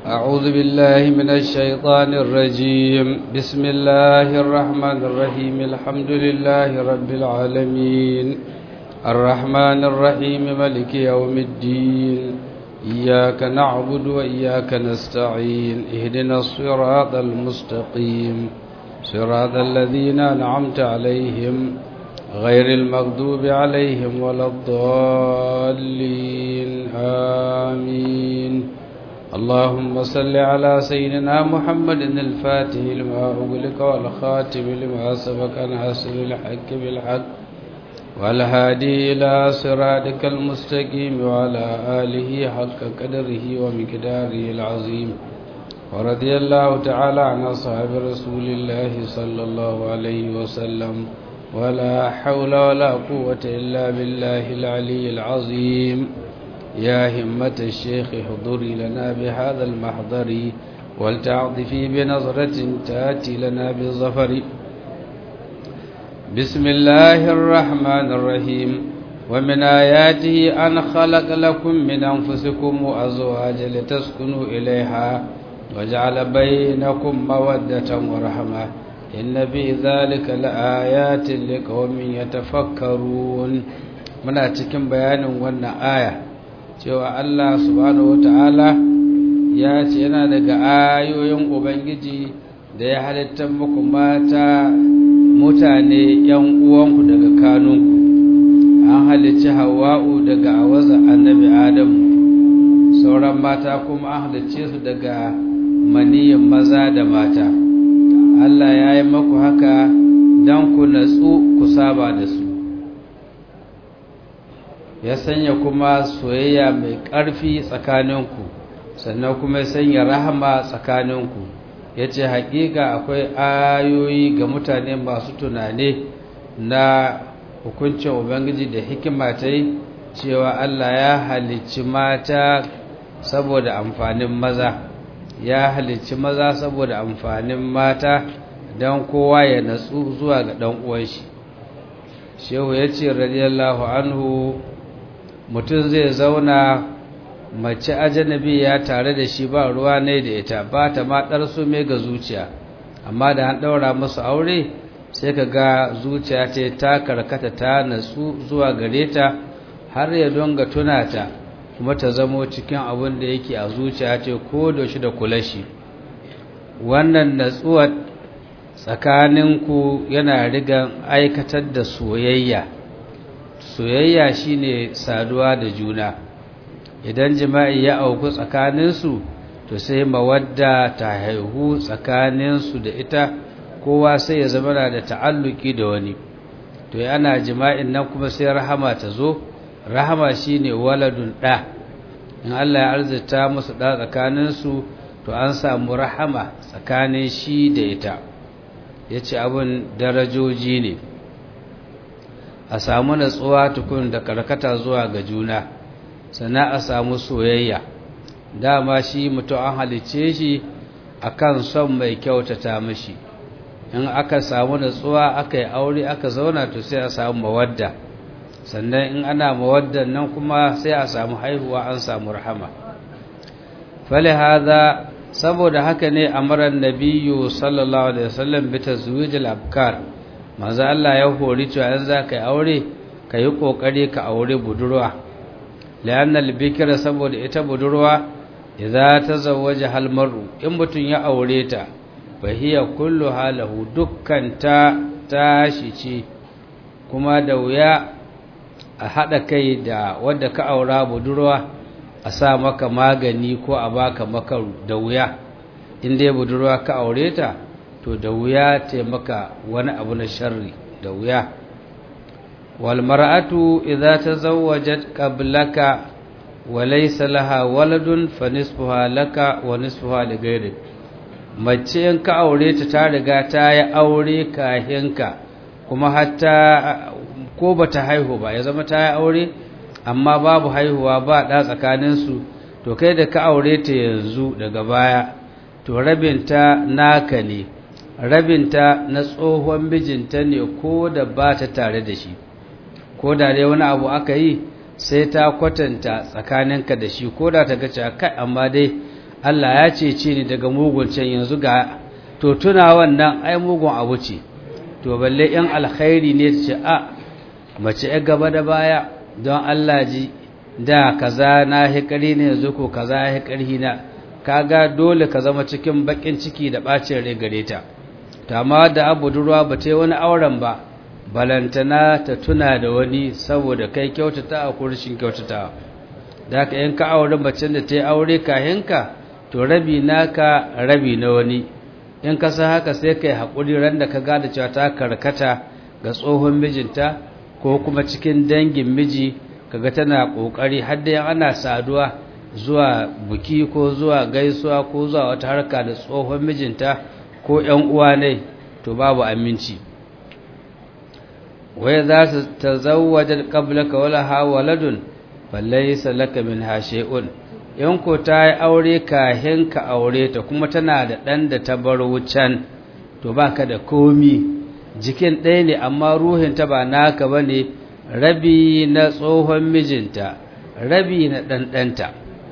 أعوذ بالله من الشيطان الرجيم بسم الله الرحمن الرحيم الحمد لله رب العالمين الرحمن الرحيم ملك يوم الدين إياك نعبد وإياك نستعين اهدنا الصراط المستقيم صراط الذين أنعمت عليهم غير المغضوب عليهم ولا الضالين آمين اللهم صل على سيدنا محمد الفاتح لما أغلق والخاتم لما سبق ناصر الحق بالحق والهادي إلى صراطك المستقيم وعلى آله حق قدره ومقداره العظيم ورضي الله تعالى عن أصحاب رسول الله صلى الله عليه وسلم ولا حول ولا قوة إلا بالله العلي العظيم يا همة الشيخ حضري لنا بهذا المحضر ولتعطفي بنظرة تأتي لنا بالظفر بسم الله الرحمن الرحيم ومن آياته أن خلق لكم من أنفسكم أزواجا لتسكنوا إليها وجعل بينكم مودة ورحمة إن في ذلك لآيات لقوم يتفكرون muna cikin bayanin wannan aya cewa Allah subhanahu wata'ala ya ce yana daga ayoyin Ubangiji da ya halittar muku mata mutane ‘yan uwanku daga kanunku an halicci hawa'u daga awaza annabi Adamu sauran mata kuma an halicce su daga maniyin maza da mata Allah ya yi maku haka don ku natsu ku saba da su ya sanya kuma soyayya mai ƙarfi tsakaninku sannan kuma ya sanya rahama tsakaninku ya ce haƙiƙa akwai ayoyi ga mutane masu tunane na hukuncin ubangiji da hikima ta yi cewa Allah ya halicci mata saboda amfanin maza ya halicci maza saboda amfanin mata don kowa ya natsu zuwa ga ɗan uwanshi shehu ya ce radiyallahu anhu mutum zai zauna mace ajanabi ya tare da shi ba ruwa ne da ita ba ta ma ɗarsu mai ga zuciya amma da an ɗaura masu aure sai ka ga zuciya ce ta karkata ta natsu zuwa gare ta har ya donga tuna ta kuma ta zamo cikin abin da yake a zuciya ce ko da shi da kula shi wannan natsuwar tsakaninku yana rigan aikatar da soyayya soyayya shine saduwa da juna idan jima'i ya auku tsakaninsu to sai mawadda ta haihu tsakaninsu da ita kowa sai ya zama da ta'alluki da wani to ana jima'in nan kuma sai rahama ta zo rahama shine waladun ɗa in Allah ya arzita musu ɗa tsakaninsu to an samu rahama tsakanin shi da ita ya ce abin darajoji ne a samu natsuwa tukun da karkata zuwa ga juna sannan a samu soyayya dama shi mutum an halice shi akan son mai kyautata mashi in aka samu natsuwa aka yi aure aka zauna to sai a samu mawadda sannan in ana mawaddan nan kuma sai a samu haihuwa an samu rahama fali hada saboda haka ne amaran nabiyyu sallallahu alaihi wasallam bi tazwijil abkar manzo Allah ya hori cewa in za ka yi aure ka yi kokari ka aure budurwa lianna albikra saboda ita budurwa idza tazawwaja hal mar'u in mutun ya aure ta fa hiya kullu halahu dukkan ta tashi ce kuma da wuya a hada kai da wanda ka aura budurwa a sa maka magani ko a baka makaru da wuya in dai budurwa ka aure ta to da wuya taimaka wani abu na sharri da wuya wal mar'atu idza tazawwajat qablaka wa laysa laha waladun fa nisfuha laka wa nisfuha li ghayrik mace in ka aure ta ta riga ta yi aure kahinka kuma hatta ko bata haihu ba ya zama ta yi aure amma babu haihuwa ba da tsakaninsu to kai da ka aure ta yanzu daga baya to rabinta naka ne rabinta na tsohon mijinta ne ko da ba ta tare da shi ko da dai wani abu aka yi sai ta kwatanta tsakaninka da shi ko da ta gace kai amma dai Allah ya cece ni daga mugun can yanzu ga to tuna wannan ai mugun abu ce to balle in alkhairi ne ta ce a mace ya gaba da baya don Allah ji da kaza na hikari ne yanzu ko kaza ya hikari na kaga dole ka zama cikin bakin ciki da bacin rai gare ta ta ma da abu durwa ba ta yi wani auren ba balantana ta tuna da wani saboda kai kyautata a kurshin kyautata da haka in ka aure macen da ta yi aure kahinka to rabi naka rabi na wani in ka san haka sai kai haƙuri ran da ka gada cewa ta karkata ga tsohon mijinta ko kuma cikin dangin miji kaga tana ƙoƙari har da ana saduwa zuwa buki ko zuwa gaisuwa ko zuwa wata harka da tsohon mijinta ko ƴan uwa ne to babu aminci wai za su tazawwajar qablaka wala ha waladun falaysa laka min shay'un in ko ta yi aure kahin ka aure ta kuma tana da ɗan da ta bar wucan to baka da komi jikin ɗaya ne amma ruhinta ba naka ba ne rabi na tsohon mijinta rabi na ɗanɗanta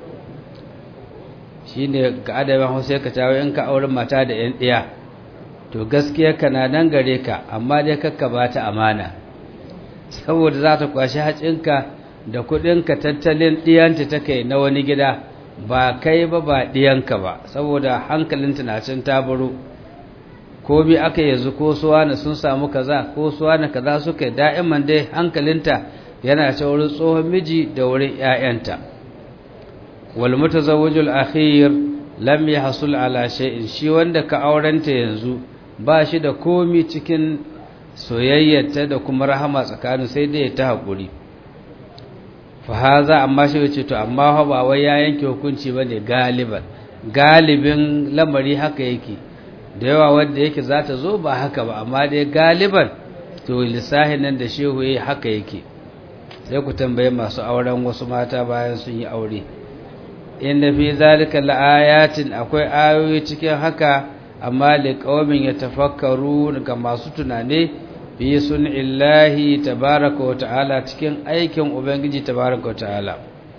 shi ne ga adamin hausa ka tawo in ka aure mata da ‘yan ɗiya to gaskiya ka na nan gare ka amma dai kakka ba ta amana saboda za ta kwashi hacinka da kuɗinka tattalin ɗiyanta ta kai na wani gida ba kai ba ba ɗiyanka ba saboda hankalinta na cin tabaro ko bi aka yanzu ko suwa na sun samu kaza ko suwa na kaza suka da'iman dai hankalinta yana ta wurin tsohon miji da wurin ‘ya'yanta wal mutazawwijul akhir lam yahsul ala shay'in shi wanda ka aurenta yanzu ba shi da komi cikin soyayyarta da kuma rahama tsakanin sai dai ta haƙuri fa haza amma shi yace to amma fa ba wai ya yanke hukunci bane galiban galibin lamari haka yake da yawa wanda yake za ta zo ba haka ba amma dai galiban to lissahin nan da shehu yayi haka yake sai ku tambaye masu auren wasu mata bayan sun yi aure inna fi zalika laayatin akwai ayoyi cikin haka amma liqaumin yatafakkaru ga masu tunane fi illahi tabaraka wa ta'ala cikin aikin ubangiji tabaraka wa ta'ala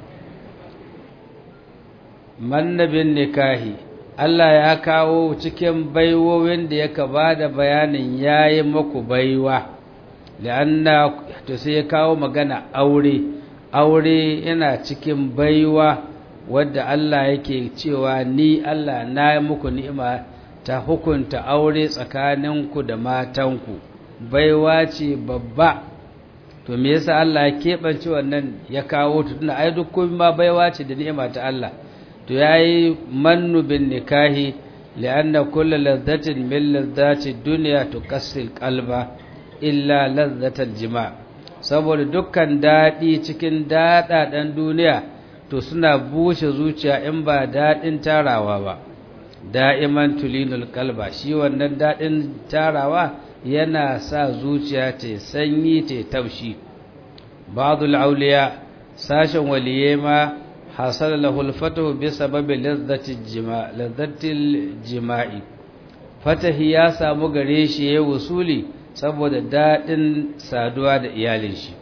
mannabin nikahi Allah ya kawo cikin baiwowin da yaka bada bayanin yayi maku baiwa la'anna to sai ya kawo magana aure aure yana cikin baiwa wadda Allah yake cewa ni Allah na yi muku ni'ima ta hukunta aure tsakaninku da matanku baiwa ce babba to me yasa Allah ya keɓance wannan ya kawo ta tunda ai duk komai ma baiwa ce da ni'ima ta Allah to yayi mannu bin nikahi li'anna kullu ladhatin min ladhati dunya tukassil qalba illa ladhatal jima' saboda dukkan dadi cikin dadadan duniya to suna bushe zuciya in ba dadin tarawa ba da'iman tulinul qalba shi wannan dadin tarawa yana sa zuciya ta sanyi ta taushi ba'dul auliya sashen waliye ma hasala lahul fatahu bi sababi ladhatil jima' ladhatil jima'i fatahi ya samu gare shi yayin wusuli saboda dadin saduwa da iyalin shi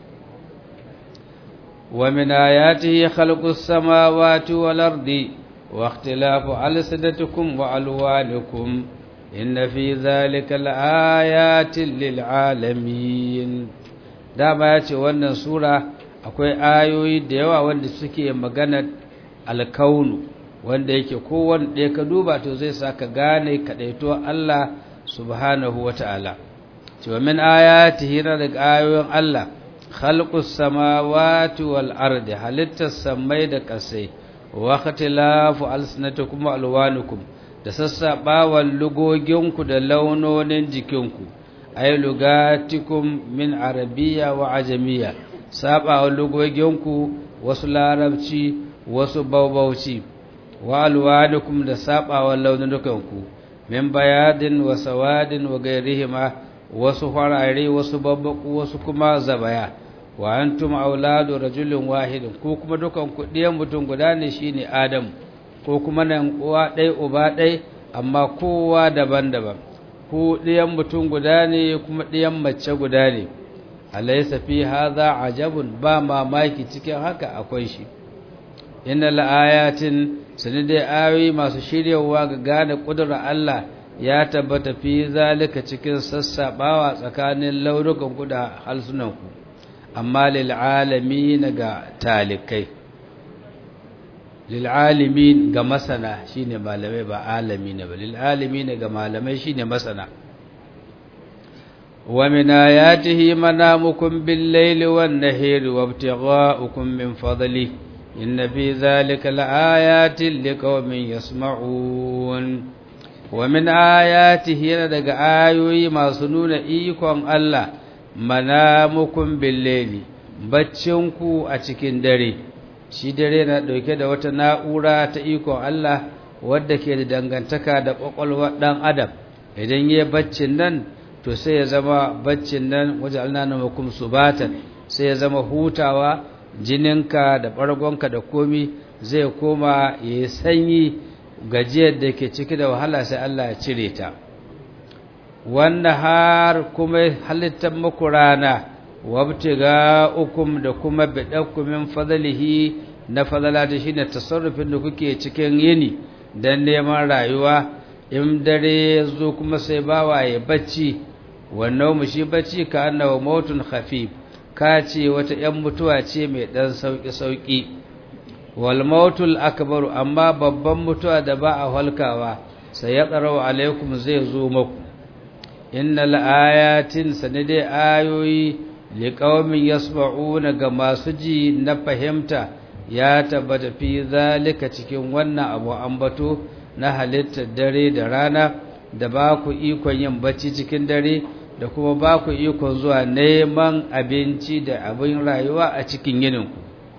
wa min ayatihi khalqus samawati wal ardi wa ikhtilafu alsinatikum wa alwanikum inna fi dhalika laayatin lil alamin dama yace wannan sura akwai ayoyi da yawa wanda suke magana alkaunu wanda yake kowanne ɗaya ka duba to zai sa ka gane kaɗaito Allah subhanahu wa ta'ala cewa min ayatihi na daga ayoyin Allah khalqus samawati wal ardi halittas samai da ƙasai wa ikhtilafu alsinatikum wa alwanukum da sassaɓawan lugoginku da launonin jikinku ay lugatikum min arabiya wa ajamiya saɓawa lugoginku wasu larabci wasu baubauci wa alwanukum da saɓawa launukanku min bayadin wa sawadin wa gairihima wasu farare wasu babbaku wasu kuma zabaya wa antum auladu rajulin wahidin ko kuma dukan ku ɗiyan mutum guda ne shine adam ko kuma nan uwa ɗai uba ɗai amma kowa daban-daban ko ɗiyan mutum guda ne kuma ɗiyan mace guda ne alaysa fi hadha ajabun ba mamaki cikin haka akwai shi innal ayatin sanidai ayoyi masu shiryawa ga gane kudura Allah ya tabbata fi zalika cikin sassabawa tsakanin launukan ku da halsunanku amma lil alamin ga talikai lil alamin ga masana shine malamai ba alamin ba lil alamin ga malamai shine masana wa min ayatihi manamukum bil layli wan nahari wabtigha'ukum min fadlihi inna fi dhalika laayatin liqaumin yasma'un wa min ayatihi yana daga ayoyi masu nuna ikon Allah manamukum bil-layli baccinku a cikin dare shi dare na dauke da wata na'ura ta ikon Allah wadda ke da dangantaka da kwakwalwar dan adam idan yayi baccin nan to sai ya zama baccin nan waja'alna namakum subatan sai ya zama hutawa jininka da ɓargonka da komi zai koma ya yi sanyi gajiyar da ke ciki da wahala sai Allah ya cire ta wanda har kuma halittar muku rana wabtiga ukum da kuma biɗakkumin fadalihi na fadala da shi ne tasarrufin da kuke cikin yini don neman rayuwa in dare zo kuma sai bawa ya bacci wannan mu shi bacci ka annawa mautun khafif ka ce wata ‘yan mutuwa ce mai ɗan sauƙi-sauƙi, walmautul akbaru amma babban mutuwa da ba a halkawa sai ya tsaro alaikum zai zo maku, inna la'ayatin sanidai ayoyi liƙaumin yasma'una ga masu ji na fahimta ya tabbata fi zalika cikin wannan abu ambato na halittar dare da rana da ba ku ikon yin bacci cikin dare da kuma ba ku ikon zuwa neman abinci da abin rayuwa a cikin yininku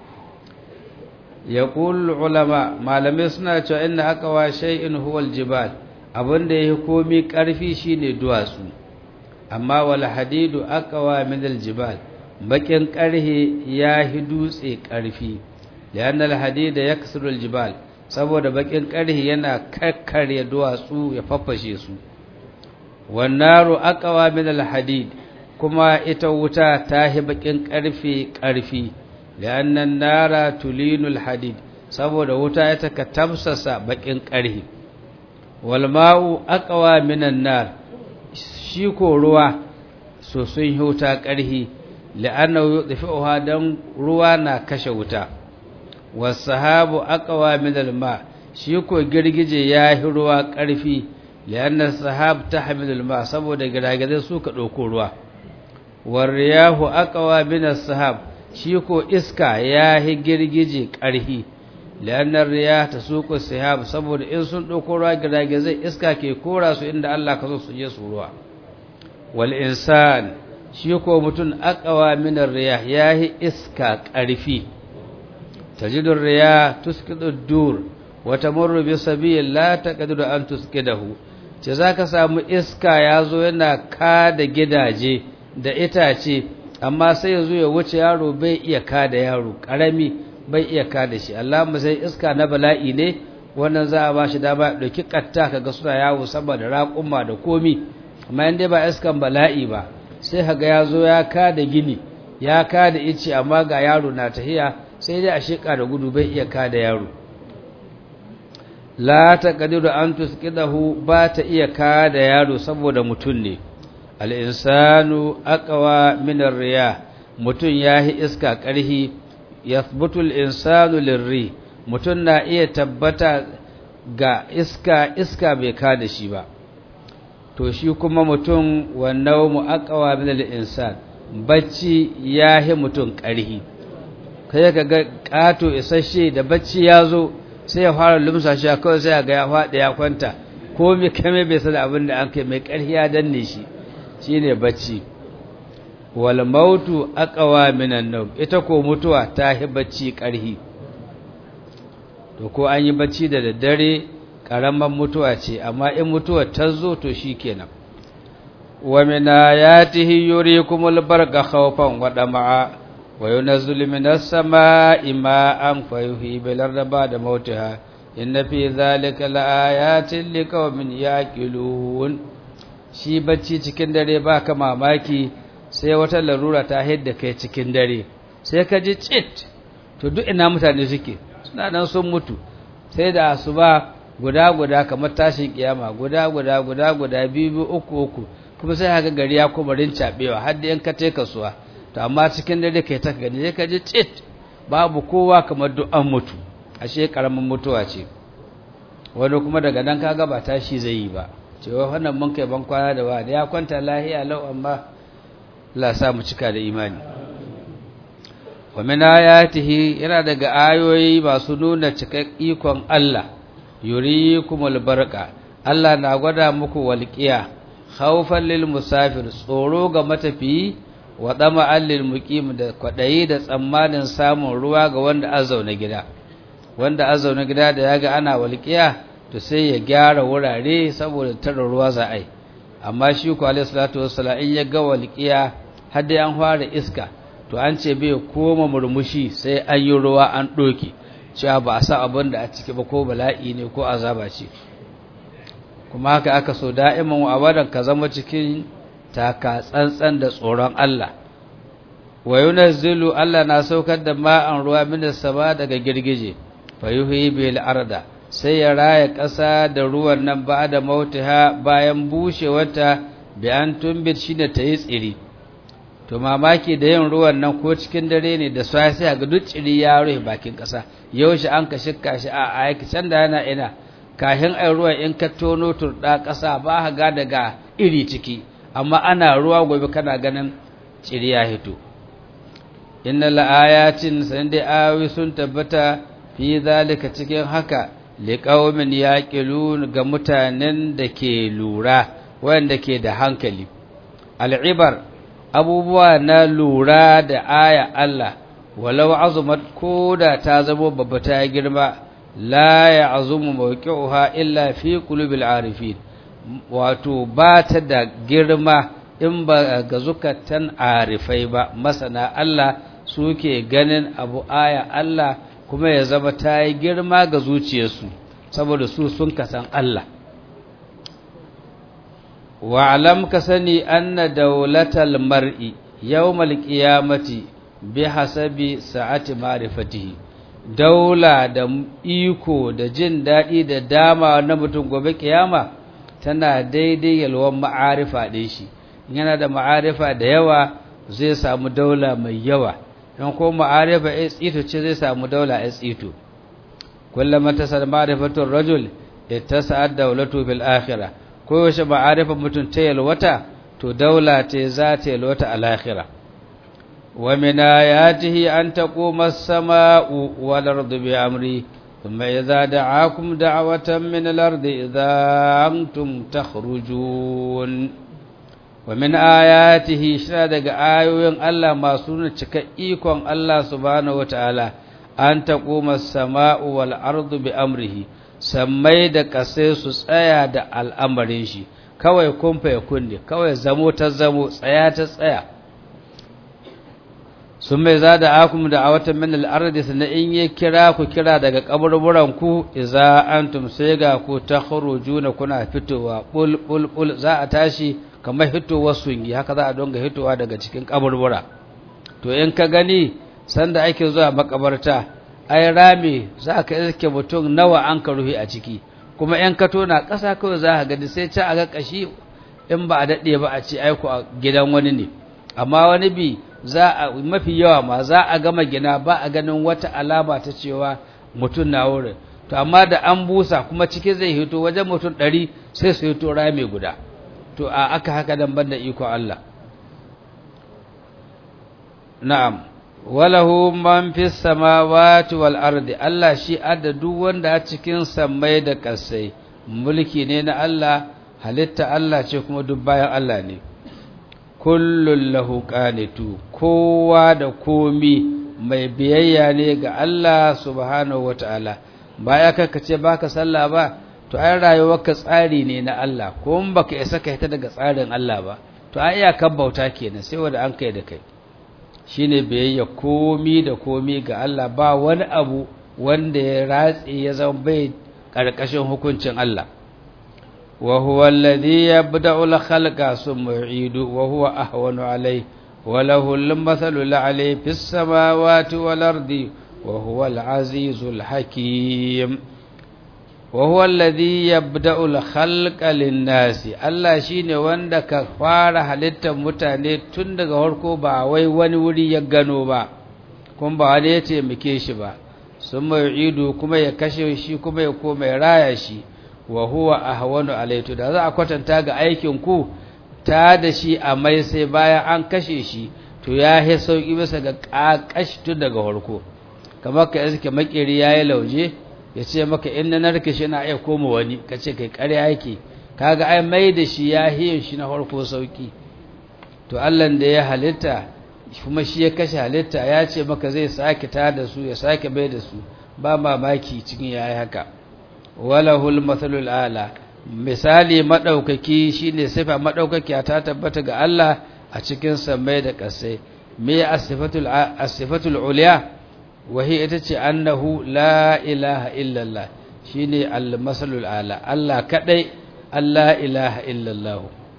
ya ulama malamai suna cewa inda aka wa shay'in huwal jibal abinda ya komi ƙarfi shine duwatsu amma wal hadidu aqwa min al jibal bakin ƙarhe ya hi dutse ƙarfi lianna al hadida yaksuru al jibal saboda bakin ƙarhe yana kakkare duwatsu ya faffashe su wannaru aqwa min alhadid kuma ita wuta ta hi bakin karfe karfi liannan nara tulinu alhadid saboda wuta ita ka tamsasa bakin karhi wal ma'u aqwa min annar shi ko ruwa so sun huta karhi li'annahu yudfi'uha dan ruwa na kashe wuta was sahabu aqwa min alma shi ko girgije ya hi ruwa karfi lianna sahab tahmilul ma saboda giragizai suka dauko ruwa wariyahu aqwa min as-sahab shi ko iska yahi girgije karhi lianna riyah tasuqu sahab saboda in sun dauko ruwa giragizai iska ke kora su inda Allah ka so su je su ruwa wal insan shi ko mutun aqwa min ar-riyah yahi iska karfi tajidur riyah tusqidu ad-dur wa tamurru bi sabil la taqdiru an tusqidahu ce za ka samu iska ya zo yana ka da gidaje da itace amma sai ya zo ya wuce yaro bai iya ka da yaro ƙarami bai iya ka da shi Allah sai iska na bala'i ne wannan za a ba shi dama ya ɗauki ƙatta ka ga suna yawo saboda raƙumma da komi amma in dai ba iskan bala'i ba sai ka ga ya zo ya ka da gini ya ka da ice amma ga yaro na tahiya sai dai a sheƙa da gudu bai iya ka da yaro la taqdiru an tusqidahu ba ta iya ka da yaro saboda mutun ne al-insanu aqwa min ar-riyah mutun yahi iska karhi yathbutu al-insanu lir-ri mutun na iya tabbata ga iska iska bai ka da shi ba to shi kuma mutun wa nawmu aqwa min al-insan bacci yahi mutun karhi kai ka ga kato isasshe da bacci ya zo sai ya fara lumsa shi kawai sai ga ya faɗi ya kwanta ko mai kame bai san abin da an kai mai ƙarfi ya danne shi shine bacci wal mautu aqwa minan nawm ita ko mutuwa ta hi bacci ƙarfi to ko an yi bacci da daddare karaman mutuwa ce amma in mutuwa ta zo to shikenan wa min ayatihi yurikumul barqa khawfan wa dama'a وينزل من السماء ماء فيحيي بالأرض بعد موتها إن في ذلك لآيات لقوم يعقلون shi bacci cikin dare baka mamaki sai wata larura ta hidda kai cikin dare sai ka ji cit to duk ina mutane suke suna nan sun mutu sai da asuba guda guda kamar tashin kiyama guda guda guda guda biyu biyu uku uku kuma sai haka gari ya kuma rincaɓewa har da yan ka te kasuwa to amma cikin dare kai ta gani sai ka ji tsit babu kowa kamar duk an mutu ashe karamin mutuwa ce wani kuma daga nan kaga ba tashi zai yi ba cewa wannan mun kai ban kwana da wani ya kwanta lahiya lau amma la sa mu cika da imani wa min ayatihi yana daga ayoyi masu nuna cikak ikon Allah yurikumul barqa Allah na gwada muku walqiya khawfan lil musafir tsoro ga matafiyi wa dama'an lil muqim da kwadayi da tsammanin samun ruwa ga wanda azauna gida wanda azauna gida da yaga ana walqiya to sai ya gyara wurare saboda tara ruwa za a yi amma shi ku alayhi salatu wassalam in ya ga walqiya har dai an fara iska to an ce bai koma murmushi sai an yi ruwa an doke cewa ba a sa abin da a ciki ba ko bala'i ne ko azaba ce kuma haka aka so da'iman wa abadan ka zama cikin taka tsantsan da tsoron Allah wa yunazzilu Allah na saukar da ma'an ruwa minas sama daga girgije fa yuhyi bil arda sai ya raya ƙasa da ruwan nan ba da mautaha bayan bushewarta bi an tumbit shi da ta yi tsiri to mamaki da yin ruwan nan ko cikin dare ne da sai sai ga duk tsiri ya rufe bakin ƙasa yaushe an ka shikka shi a aiki can da yana ina kahin ai ruwan in ka tono turɗa ƙasa ba ka ga daga iri ciki amma ana ruwa gobe kana ganin tsiri ya hito inna la'ayatin san dai ayoyi sun tabbata fi zalika cikin haka liqaumin yaqilun ga mutanen da ke lura wanda ke da hankali al'ibar abubuwa na lura da aya Allah walau azumat koda ta zama babba ta girma la ya'zumu mawqi'uha illa fi qulubil arifin wato ba ta da girma in ba ga zukatan arifai ba masana Allah suke ganin abu aya Allah kuma ya zama ta yi girma ga zuciyarsu saboda su sun kasan Allah wa'alam ka sani anna daulatal mar'i yawmal qiyamati bi hasabi sa'ati ma'rifatihi daula da iko da jin daɗi da dama na mutum gobe kiyama tana daidai yalwan ma'arifa ɗin shi yana da ma'arifa da yawa zai samu daula mai yawa don ko ma'arifa ya tsito ce zai samu daula ya tsito kullum ta sa ma'arifatun rajul ita sa'ad daulatu bil akhirah ko yaushe ma'arifa mutum ta yalwata to daula ce za ta yalwata a lahira wa min ayatihi an taquma as-sama'u wal ardu bi amri thumma idza da'akum da'watan min al-ardi idza antum takhrujun wa min ayatihi shira daga ayoyin Allah masu nuna cika ikon Allah subhanahu wataala an taquma as-sama'u wal ardu bi amrihi sammai da kasai su tsaya da al'amarin shi kawai kumfa ya kunne kawai zamo ta zamo tsaya ta tsaya sun mai za da akum da a watan min al'ardi sannan in yi kira ku kira daga kaburburan ku iza antum sai ga ku ta juna kuna fitowa bul bul bul za a tashi kamar hitowar sungi haka za a donga hitowa daga cikin kaburbura to in ka gani sanda ake zuwa makabarta ai rami za ka iske mutum nawa an ka ruhi a ciki kuma ‘yan kato na ƙasa kawai za a gani sai ca a ga ƙashi in ba a daɗe ba a ce aiku a gidan wani ne amma wani bi za a mafi yawa ma za a gama gina ba a ganin wata alama ta cewa mutum na wurin to amma da an busa kuma ciki zai hito wajen mutum ɗari sai su hito rami guda to a aka haka dan banda iko Allah na'am walahu man fi samawati wal ardi Allah shi adda duk wanda a cikin sammai da ƙasai mulki ne na Allah halitta Allah ce kuma duk bayan Allah ne kullun lahu qanitu kowa da komi mai biyayya ne ga Allah subhanahu wataala baya ka ce baka sallah ba to ai rayuwarka tsari ne na Allah ko in baka isa ka hita daga tsarin Allah ba to ai iyakar bauta kenan sai wanda an kai da kai shine biyayya komi da komi ga Allah ba wani abu wanda ya ratse ya zama bai karkashin hukuncin Allah wa huwa alladhi yabda'u al-khalqa thumma yu'idu wa huwa ahwanu alayhi wa lahu al-mathalu al-'ali fis samawati wal ardi wa huwa al-azizul hakim wa huwa alladhi yabda'u al-khalqa lin-nasi Allah shine wanda ka fara halittar mutane tun daga farko ba wai wani wuri ya gano ba kuma ba wani ya taimake shi ba sun mai ido kuma ya kashe shi kuma ya koma ya raya shi wa huwa ahwanu alaitu da za a kwatanta ga aikin ku ta da shi a mai sai bayan an kashe shi to ya yi sauki bisa ga kakashi tun daga farko kamar ka iske makeri yayi lauje ya ce maka in na narke shi na iya koma wani ka ce kai ƙarya yake kaga ai mai da shi ya hiyin shi na farko sauki to Allah da ya halitta kuma shi ya kashe halitta ya ce maka zai sake ta da su ya sake bai da su ba mamaki cikin yayi haka walahul mathalul ala misali madaukaki shine sifa madaukaki ta tabbata ga Allah a cikin samai da kasai me asifatul asifatul uliya wahi ita ce annahu la ilaha illallah shine al-masalul ala Allah kadai Allah ilaha illallah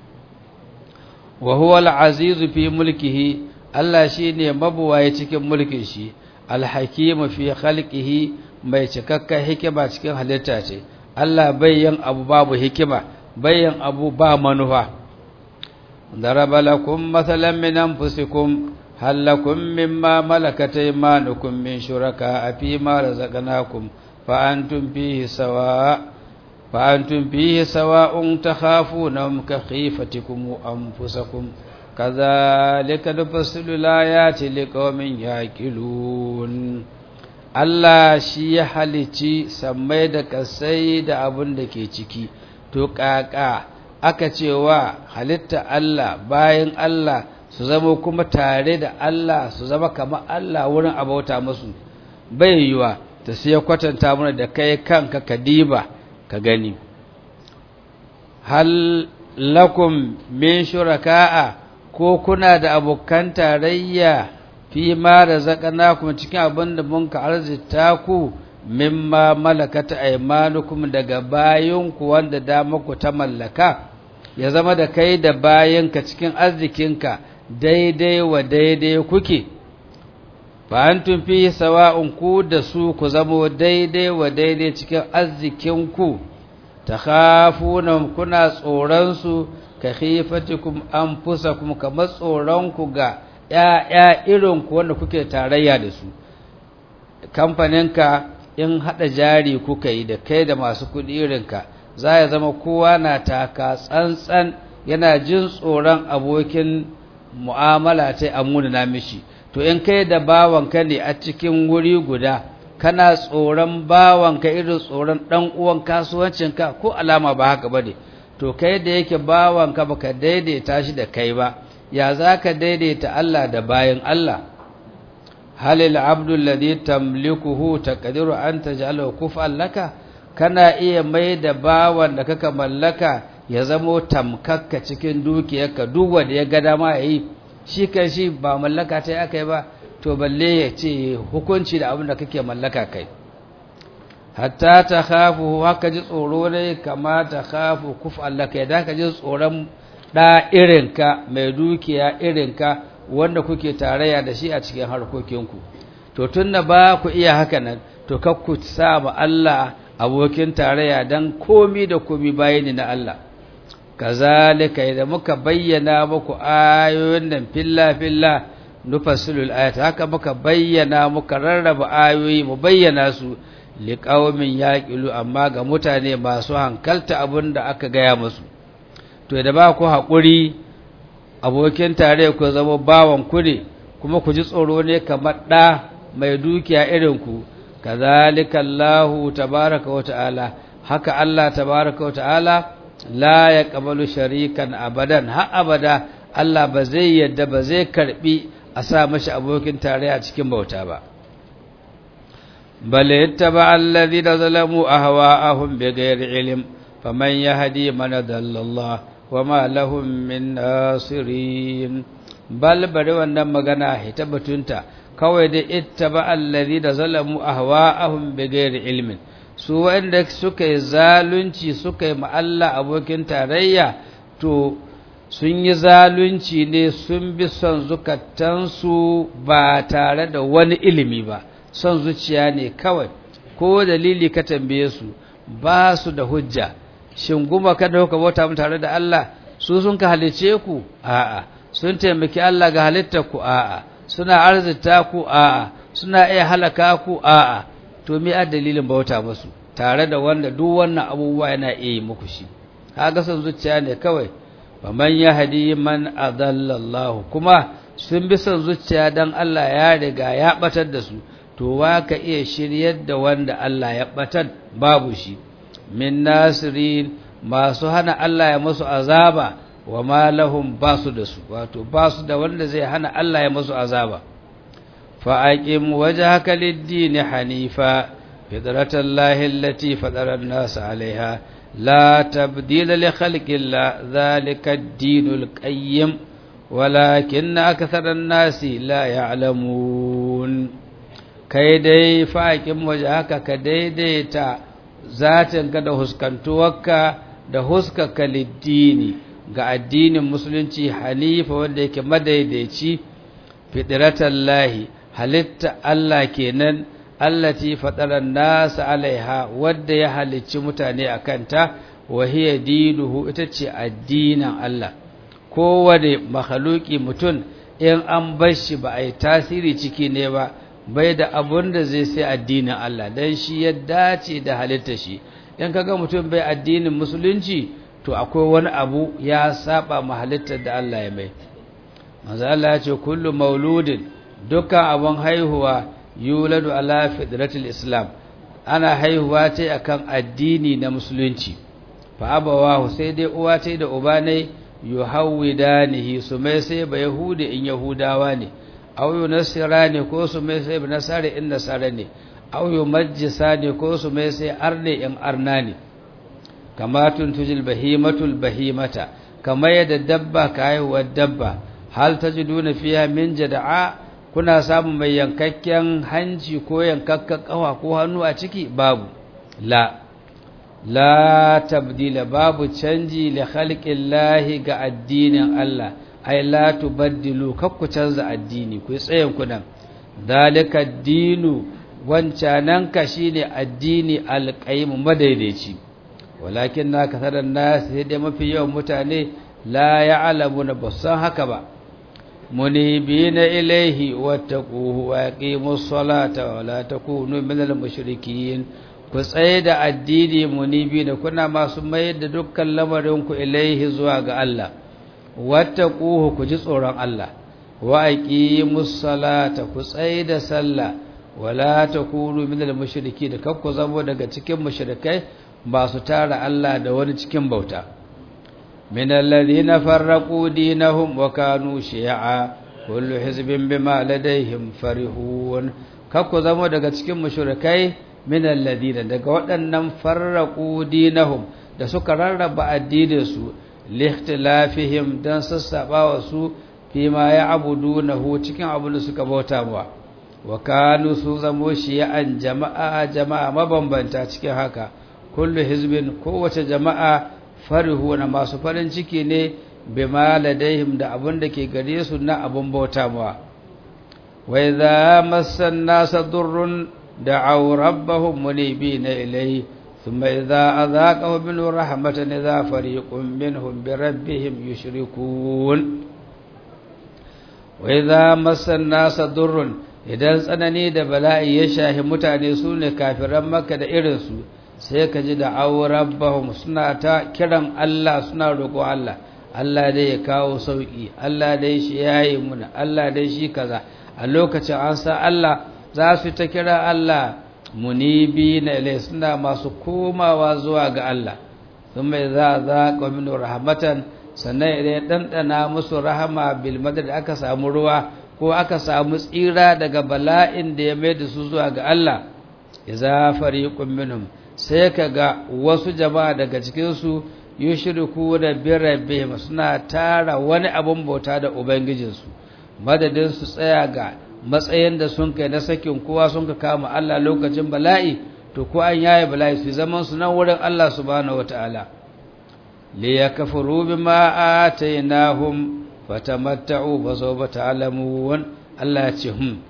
wa huwa al-aziz fi mulkihi Allah shine mabuwaye cikin mulkin shi al-hakim fi khalqihi mai cikakken hikima cikin halitta ce Allah bayyan abu babu hikima bayyan abu ba manufa daraba lakum mathalan min anfusikum هل لكم مما ملكت ايمانكم من شركاء فيما رزقناكم فأنتم فيه سواء فأنتم فيه سواء تخافونهم كخيفتكم أنفسكم كذلك نفصل الآيات لقوم يعقلون Allah shi ya halici sammai da kasai da abin da ke ciki, to ƙaƙa aka cewa halitta Allah bayan Allah su zama kuma tare da Allah su zama kamar Allah wurin abauta musu bai yiwa ta sai kwatanta mana da kai kanka ka diba ka gani hal lakum min shuraka'a ko kuna da abokan tarayya fi ma razaqnakum cikin abin da mun ka arzita ku mimma malakata aymanukum daga bayinku wanda da muku ta mallaka ya zama da kai da bayanka cikin arzikinka daidai wa daidai kuke fa antum fi sawa'un ku da su ku zamo daidai wa daidai cikin arzikinku takhafuna kuna tsoron su ka khifatikum anfusakum kamar tsoron ku ga ƴaƴa irin ku wanda kuke tarayya da su kamfaninka in hada jari kuka yi da kai da masu kuɗi irinka za ya zama kowa na taka tsantsan yana jin tsoron abokin mu'amala ta amuna na mishi to in kai da bawanka ne a cikin wuri guda kana tsoron bawanka irin tsoron dan uwan kasuwancinka ko alama ba haka bane to kai da yake bawanka baka daidaita shi da kai ba ya zaka daidaita Allah da bayan Allah halil abdul ladhi tamlikuhu taqdiru an taj'alahu kuf'an laka kana iya mai da bawan da kaka mallaka ya zamo tamkakka cikin dukiyarka duk wanda ya ga dama yayi shi kan shi ba mallaka ta aka yi ba to balle ya ce hukunci da abin da kake mallaka kai hatta ta khafu haka ji tsoro ne kama ta khafu kuf Allah kai da ka ji tsoron da irinka mai dukiya irinka wanda kuke tarayya da shi a cikin harkokinku to tunda ba ku iya haka nan to kakku sa ma Allah abokin tarayya dan komi da komi bayani na Allah kazalika idan muka bayyana muku ayoyin nan filla filla nufassilul ayat haka muka bayyana muka rarraba ayoyi mu bayyana su liqaumin yaqilu amma ga mutane masu hankalta abinda aka gaya musu to da ba ku hakuri abokin tare ku zama bawan ku ne kuma ku ji tsoro ne kamar da mai dukiya irin ku kazalika Allahu tabaaraka wa ta'ala haka Allah tabaaraka wa ta'ala la ya ƙabalu sharikan abadan har abada Allah ba zai yadda ba zai karbi a sa mashi abokin tarayya cikin bauta ba bale yattaba alladhina zalamu ahwa'ahum bighairi ilm faman yahdi man dalla wama lahum min nasirin bal bari wannan magana hita batunta kawai da ittaba alladhina zalamu ahwa'ahum bighairi ilmin su wanda suka yi zalunci suka yi Allah abokin tarayya to sun yi zalunci ne sun bi son zukatansu ba tare da wani ilimi ba son zuciya ne kawai ko dalili ka tambaye su ba su da hujja shin guma ka da kuka bauta mu tare da Allah su sun ka halice ku a'a sun taimaki Allah ga halittar ku a'a suna arzita ku a'a suna iya halaka ku a'a to me a dalilin bauta musu tare da wanda duk wannan abubuwa yana iya yi muku shi kaga son zuciya ne kawai wa man yahdi man adalla Allah kuma sun bi son zuciya dan Allah ya riga ya batar da su to wa ka iya shiryar da wanda Allah ya batar babu shi min nasirin masu hana Allah ya musu azaba wa ma lahum basu da su wato basu da wanda zai hana Allah ya musu azaba fa aqim wajhaka lid-din hanifa fitratallahi allati fatara an-nas 'alayha la tabdila li khalqillah dhalika ad-dinul qayyim walakin akthara an-nasi la ya'lamun kai dai fa aqim wajhaka ka daidaita zatinka da huskantuwarka da huskaka lid-dini ga addinin musulunci halifa wanda yake madaidaici fitratallahi halitta Allah kenan allati fadaran nas alaiha wanda ya halicci mutane akanta wa hiya dinuhu ita ce addinin Allah kowane makhluki mutum in an bar shi ba a yi tasiri ciki ne ba bai da abun da zai sai addinin Allah dan shi ya dace da halitta shi in kaga mutum bai addinin musulunci to akwai wani abu ya saba ma halittar da Allah ya mai manzo Allah ya ce kullu mauludin dukkan abun haihuwa yuladu ala fitratil islam ana haihuwa ce akan addini na musulunci fa abawahu sai dai uwa ce da uba ne yuhawidanihi su mai sai ba yahudi in yahudawa ne aw yunasira ne ko su mai sai ba nasara in nasara ne aw yumajjisa ne ko su mai sai arne in arna ne kama tuntujil bahimatul bahimata kama yadda dabba ka haihuwar dabba hal tajiduna fiha min jada'a kuna samun mai yankakken hanci ko yankakken kafa ko hannu a ciki babu la la tabdila babu canji li khalqillahi ga addinin Allah ai la tubaddilu kakku canza addini ku tsayen ku nan dalika dinu wancanan ka shine addini alqayyim madaidaici walakin na kasaran nas sai dai mafi yawan mutane la ya'lamuna ba san haka ba munibina ilaihi wattaquhu wa yaqimus salata wa la takunu minal mushrikin ku tsaye da addini munibina kuna masu mayar da dukkan lamarin ku ilaihi zuwa ga Allah wattaquhu ku ji tsoron Allah wa aqimus salata ku tsaye da sallah wa la takunu minal mushrikin kakku zamo daga cikin mushrikai ba su tara Allah da wani cikin bauta من الذين فرقوا دينهم وكانوا شيعا كل حزب بما لديهم فرحون kakku zama daga cikin mushrikai min alladina daga waɗannan farraqu dinahum da suka rarraba addinin su lihtilafihim dan sassaba wa su fi ma ya'budunahu cikin abin da suka bauta wa wa kanu su zamo shi'an jama'a jama'a mabambanta cikin haka kullu hizbin kowace jama'a farihu na masu farin ciki ne bima ladaihim da abin da ke gare su na abin bauta mawa wa idza massan nasa durrun da'aw rabbahum munibina ilayhi thumma idza adhaqahu min rahmatan idza fariqun minhum bi rabbihim yushrikun wa idza massan nasa durrun idan tsanani da bala'i ya shahi mutane su ne kafiran makka da irinsu sai ka ji da rabbahum suna ta kiran Allah suna roƙo Allah Allah dai ya kawo sauƙi Allah dai shi yayi muna Allah dai shi kaza a lokacin an sa Allah za su ta kira Allah munibi na ilai suna masu komawa zuwa ga Allah sun mai za za min rahmatan sannan idan ya ɗanɗana musu rahama bil da aka samu ruwa ko aka samu tsira daga bala'in da ya mai da su zuwa ga Allah iza fariqun minhum sai ka ga wasu jama'a daga cikinsu yi shirku da birabe suna tara wani abin bauta da ubangijinsu madadin su tsaya ga matsayin da sun kai na sakin kowa sun ka kama Allah lokacin bala'i to ko an yaye bala'i su zaman su nan wurin Allah subhanahu wataala li yakfuru bima atainahum fatamatta'u fa sawfa ta'lamun Allah ya ce hum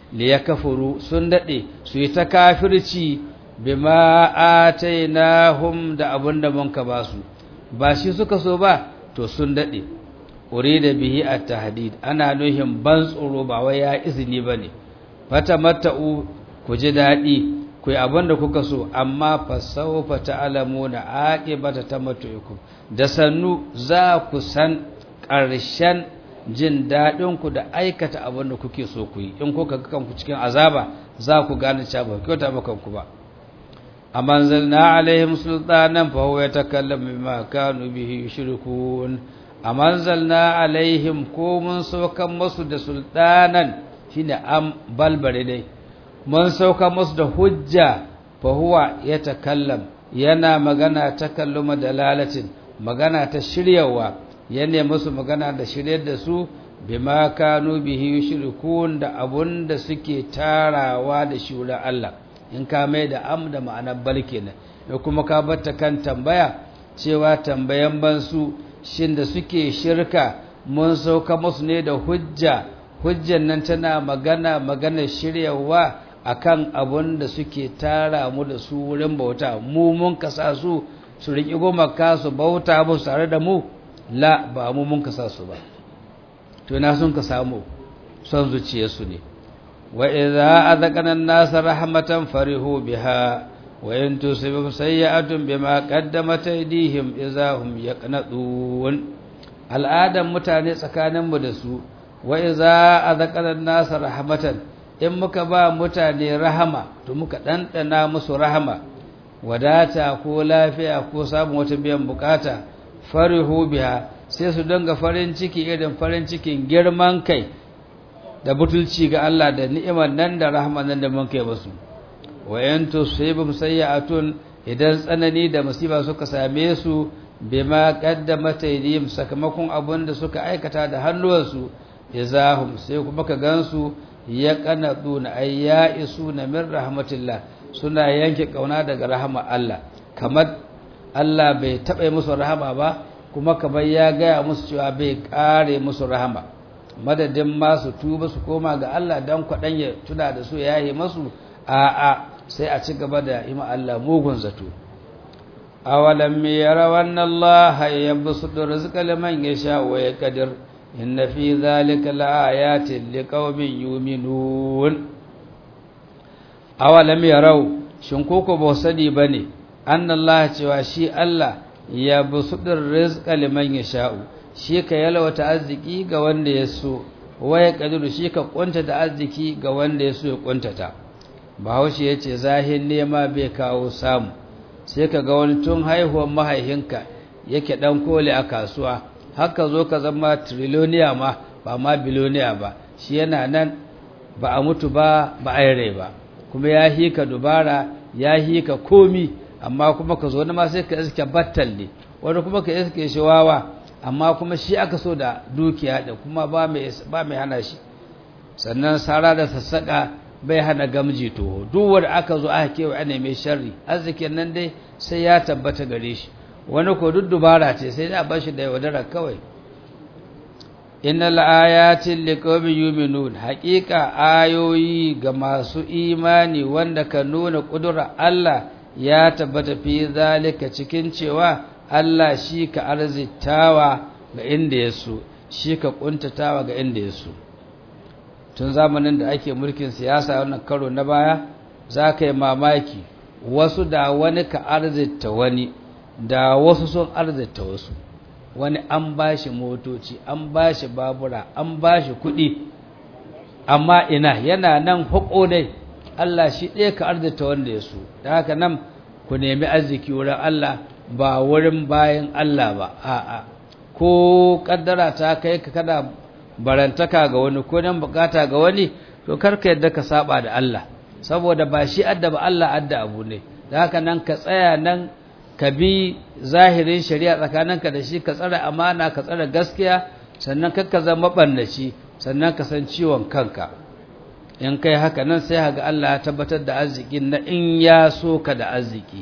liyakfuru sun dade su yi ta kafirci bima atainahum da abunda mun ka basu ba shi suka so ba to sun dade urida bihi at-tahdid ana nuhin ban tsoro ba wai ya izini bane fata mata'u ku ji dadi ku yi abinda kuka so amma fa sawfa ta'lamuna aqibata tamattu'ikum da sannu za ku san ƙarshen jin daɗin ku da aikata abinda kuke so ku yi in kuka ga kanku cikin azaba za ku gane cewa ba kyauta ba kanku ba amma zalna alaihim sultanan fa huwa yatakallamu bima kanu bihi yushrikun amma zalna alaihim ko mun saukan musu da sultanan shine am balbare dai mun sauka musu da hujja fa huwa yatakallam yana magana takalluma dalalatin magana ta shiryawa yana musu magana da shiryar da su bima kanu bihi yushrikun da abunda suke tarawa da shi wurin Allah in ka mai da am da ma'anar bal kenan ya kuma ka batta kan tambaya cewa tambayan bansu shin da suke shirka mun sauka musu ne da hujja hujjan nan tana magana magana shiryawa akan abun da suke tara mu da su wurin bauta mu mun kasa su su riƙi goma ka su bauta musu tare da mu la ba mu mun kasa su ba to na sun ka samu son zuciyarsu ne wa idza azaqana an-nasa rahmatan farihu biha wa in tusibhum sayyi'atun bima qaddamat aydihim idza hum yaqnatun al'adan mutane tsakaninmu da su wa idza azaqana an-nasa rahmatan in muka ba mutane rahama to muka ɗanɗana musu rahama wadata ko lafiya ko samun wata biyan bukata farihu biha sai su dinga farin ciki irin farin cikin girman kai da butulci ga Allah da ni'imar nan da rahama nan da mun kai musu wa in tusibum sayyi'atun idan tsanani da musiba suka same su bima qaddamat aydihim sakamakon abin da suka aikata da hannuwansu izahum sai kuma ka gansu ya kanaduna ay ya isuna min rahmatillah suna yanke kauna daga rahama Allah kamar Allah bai taɓa musu rahama ba kuma kamar ya gaya musu cewa bai kare musu rahama madadin ma su tuba su koma ga Allah dan kwaɗan ya tuna da su ya yi masu a'a sai a ci gaba da ima Allah mugun zato awalam yaraw anna Allah yabsutu rizqa liman yasha wa yaqdir inna fi dhalika laayatin liqaumin yu'minun awalam yaraw shin koko ba sani bane anna Allah cewa shi Allah yabsutu rizqa liman yasha shi ka yalwata arziki ga wanda ya so wa yaqdir shi ka kuntata arziki ga wanda ya so ya kuntata bahaushe ya ce zahin nema bai kawo samu sai ka ga wani tun haihuwar mahaihinka yake dan kole a kasuwa haka zo ka zama triloniya ma ba ma biloniya ba shi yana nan ba a mutu ba ba a rai ba kuma ya hika dubara ya hika komi amma kuma ka zo ma sai ka iske battal ne wani kuma ka iske shi wawa amma kuma shi aka so da dukiya da kuma ba mai hana shi sannan sara da sassaƙa bai hana gamji toho duk wanda aka zo aka kewa ana mai sharri arzikin nan dai sai ya tabbata gare shi wani ko duk dubara ce sai da bashi da yaudara kawai innal ayatin liqawmin yu'minun haqiqa ayoyi ga masu imani wanda ka nuna kudura Allah ya tabbata fi zalika cikin cewa Allah shi ka arzitawa ga inda yaso shi ka kuntatawa ga inda yaso tun zamanin da ake mulkin siyasa wannan karo na baya za ka yi mamaki wasu da wani ka arzita wani da wasu sun arzita wasu wani an ba shi motoci an ba shi babura an ba shi kuɗi amma ina yana nan hako dai Allah shi ɗaya ka arzita wanda ya so da haka nan ku nemi arziki wurin Allah ba wurin bayan Allah ba a'a ko kaddara ta kai ka kada barantaka ga wani ko dan bukata ga wani to karka yadda ka saba da Allah saboda ba shi adda ba Allah adda abu ne da haka nan ka tsaya nan ka bi zahirin shari'a tsakaninka da shi ka tsara amana ka tsara gaskiya sannan ka zama bannaci sannan ka san ciwon kanka in kai haka nan sai haga Allah ya tabbatar da arzikin na in ya so ka da arziki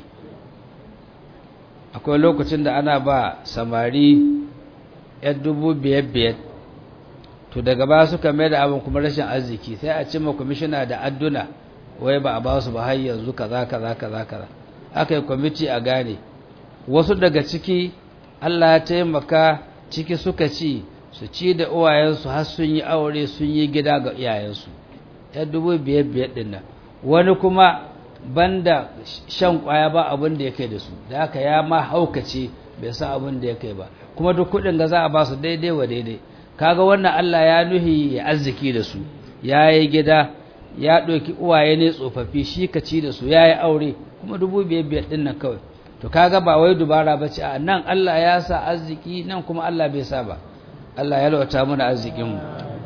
akwai lokacin da ana ba samari 'yan dubu biyar biyar to to daga ba suka mai da abin kuma rashin arziki sai a cimma kwamishina da adduna wai ba a ba su ba har yanzu kaza kaza kaza kaza aka yi kwamiti a gane wasu daga ciki Allah ya taimaka ciki suka ci su ci da uwayensu har sun yi aure sun yi gida ga iyayensu ya dubu biyar biyar ɗin nan wani kuma banda shan kwaya ba abin da ya kai da su da aka ya ma haukace bai sa abin da ya kai ba kuma duk kuɗin ga za a ba su daidai wa daidai kaga wannan Allah ya nuhi ya arziki da su ya yi gida ya ɗauki uwaye ne tsofaffi shi ka ci da su ya yi aure kuma dubu biyar biyar ɗin nan kawai to kaga ba wai dubara ba ce a nan Allah ya sa arziki nan kuma Allah bai sa ba Allah ya lauta mana arzikinmu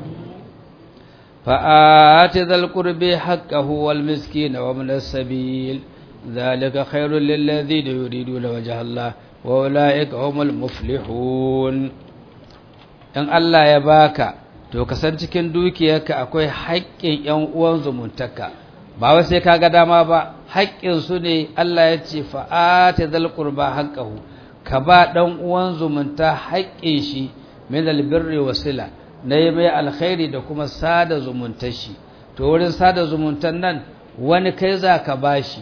فآت ذا القرب حقه والمسكين ومن السبيل ذلك خير للذين يريدون وجه الله وأولئك هم المفلحون in Allah ya baka to ka san cikin dukiyarka akwai haƙƙin ƴan uwan zumuntaka ba wai sai kaga dama ba haƙƙin su ne Allah ya ce fa'ata zal qurba haqqahu ka ba dan uwan zumunta haƙƙin shi min albirri wasila na yi mai alkhairi da kuma sada zumuntar shi to wurin sada zumuntar nan wani kai za ka bashi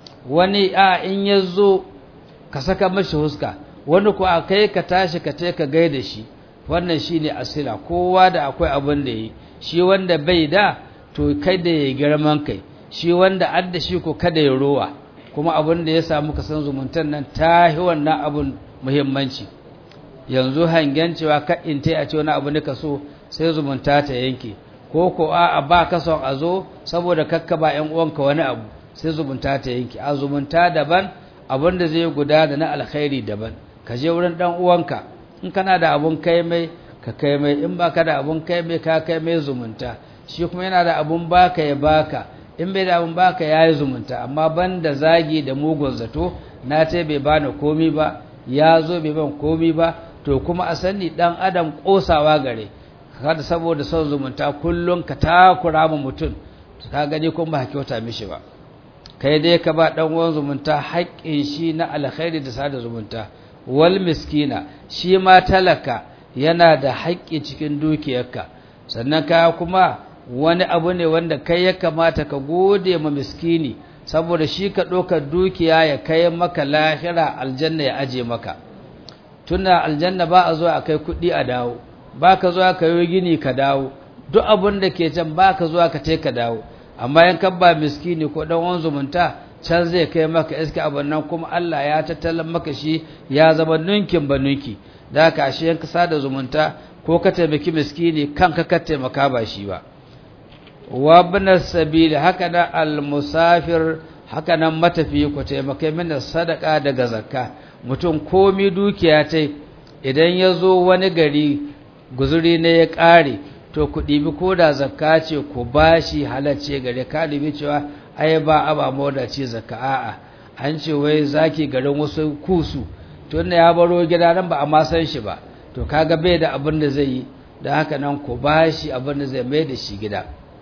wani a in ya zo ka saka mashi huska wani ku a kai ka tashi ka ce ka gaida shi wannan shi ne asila kowa da akwai abin da yi shi wanda bai da to kai da ya girman kai shi wanda adda shi ko kada ya rowa kuma abin da ya samu ka san zumuntar nan ta yi wannan abin muhimmanci yanzu hangen cewa ka in ta a ce wani abu ne ka so sai zumunta ta yanke ko ko a ba ka son a zo saboda kakka ba ƴan uwanka wani abu sai zumunta ta yanke a zumunta daban abin da zai guda da na alkhairi daban ka je wurin dan uwanka in kana da abun kai mai ka kai mai in baka da abun kai mai ka kai mai zumunta shi kuma yana da abun baka ya baka in bai da abun baka yayi zumunta amma banda zagi da mugun zato na ce bai bani komi ba ya zo bai ban komi ba to kuma a sani dan adam kosawa gare kada saboda son zumunta kullum ka takura ma mutum ka gani kuma ba kyauta mishi ba kai dai ka ba dan uwan zumunta haƙƙin shi na alkhairi da sada zumunta wal miskina shi ma talaka yana da haƙƙi cikin dukiyarka sannan ka kuma wani abu ne wanda kai ya kamata ka gode ma miskini saboda shi ka ɗaukar dukiya ya kai maka lahira aljanna ya aje maka tuna aljanna ba a zo a kai kuɗi a dawo ba ka zuwa ka yi gini ka dawo duk abin da ke can ba ka zuwa ka ka dawo amma yan ba miskini ko dan wani zumunta can zai kai maka iska abin nan kuma Allah ya tattalin maka shi ya zama nunkin ba nunki da haka ashe yanka sada zumunta ko ka taimaki miskini kanka ka taimaka ba shi ba wa ibn sabil haka da al musafir haka nan matafi ku taimaka mina sadaka daga zakka mutum komi dukiya ta idan ya zo wani gari guzuri ne ya ƙare to ku ɗibi ko da zakka ce ku ba shi halarce gare ka ɗibi cewa ai ba a ba moda ce zakka a'a an ce wai zaki garin wasu kusu to ne ya baro gida nan ba a ma san shi ba to kaga bai da abin da zai yi da haka nan ku ba shi abin da zai mai da shi gida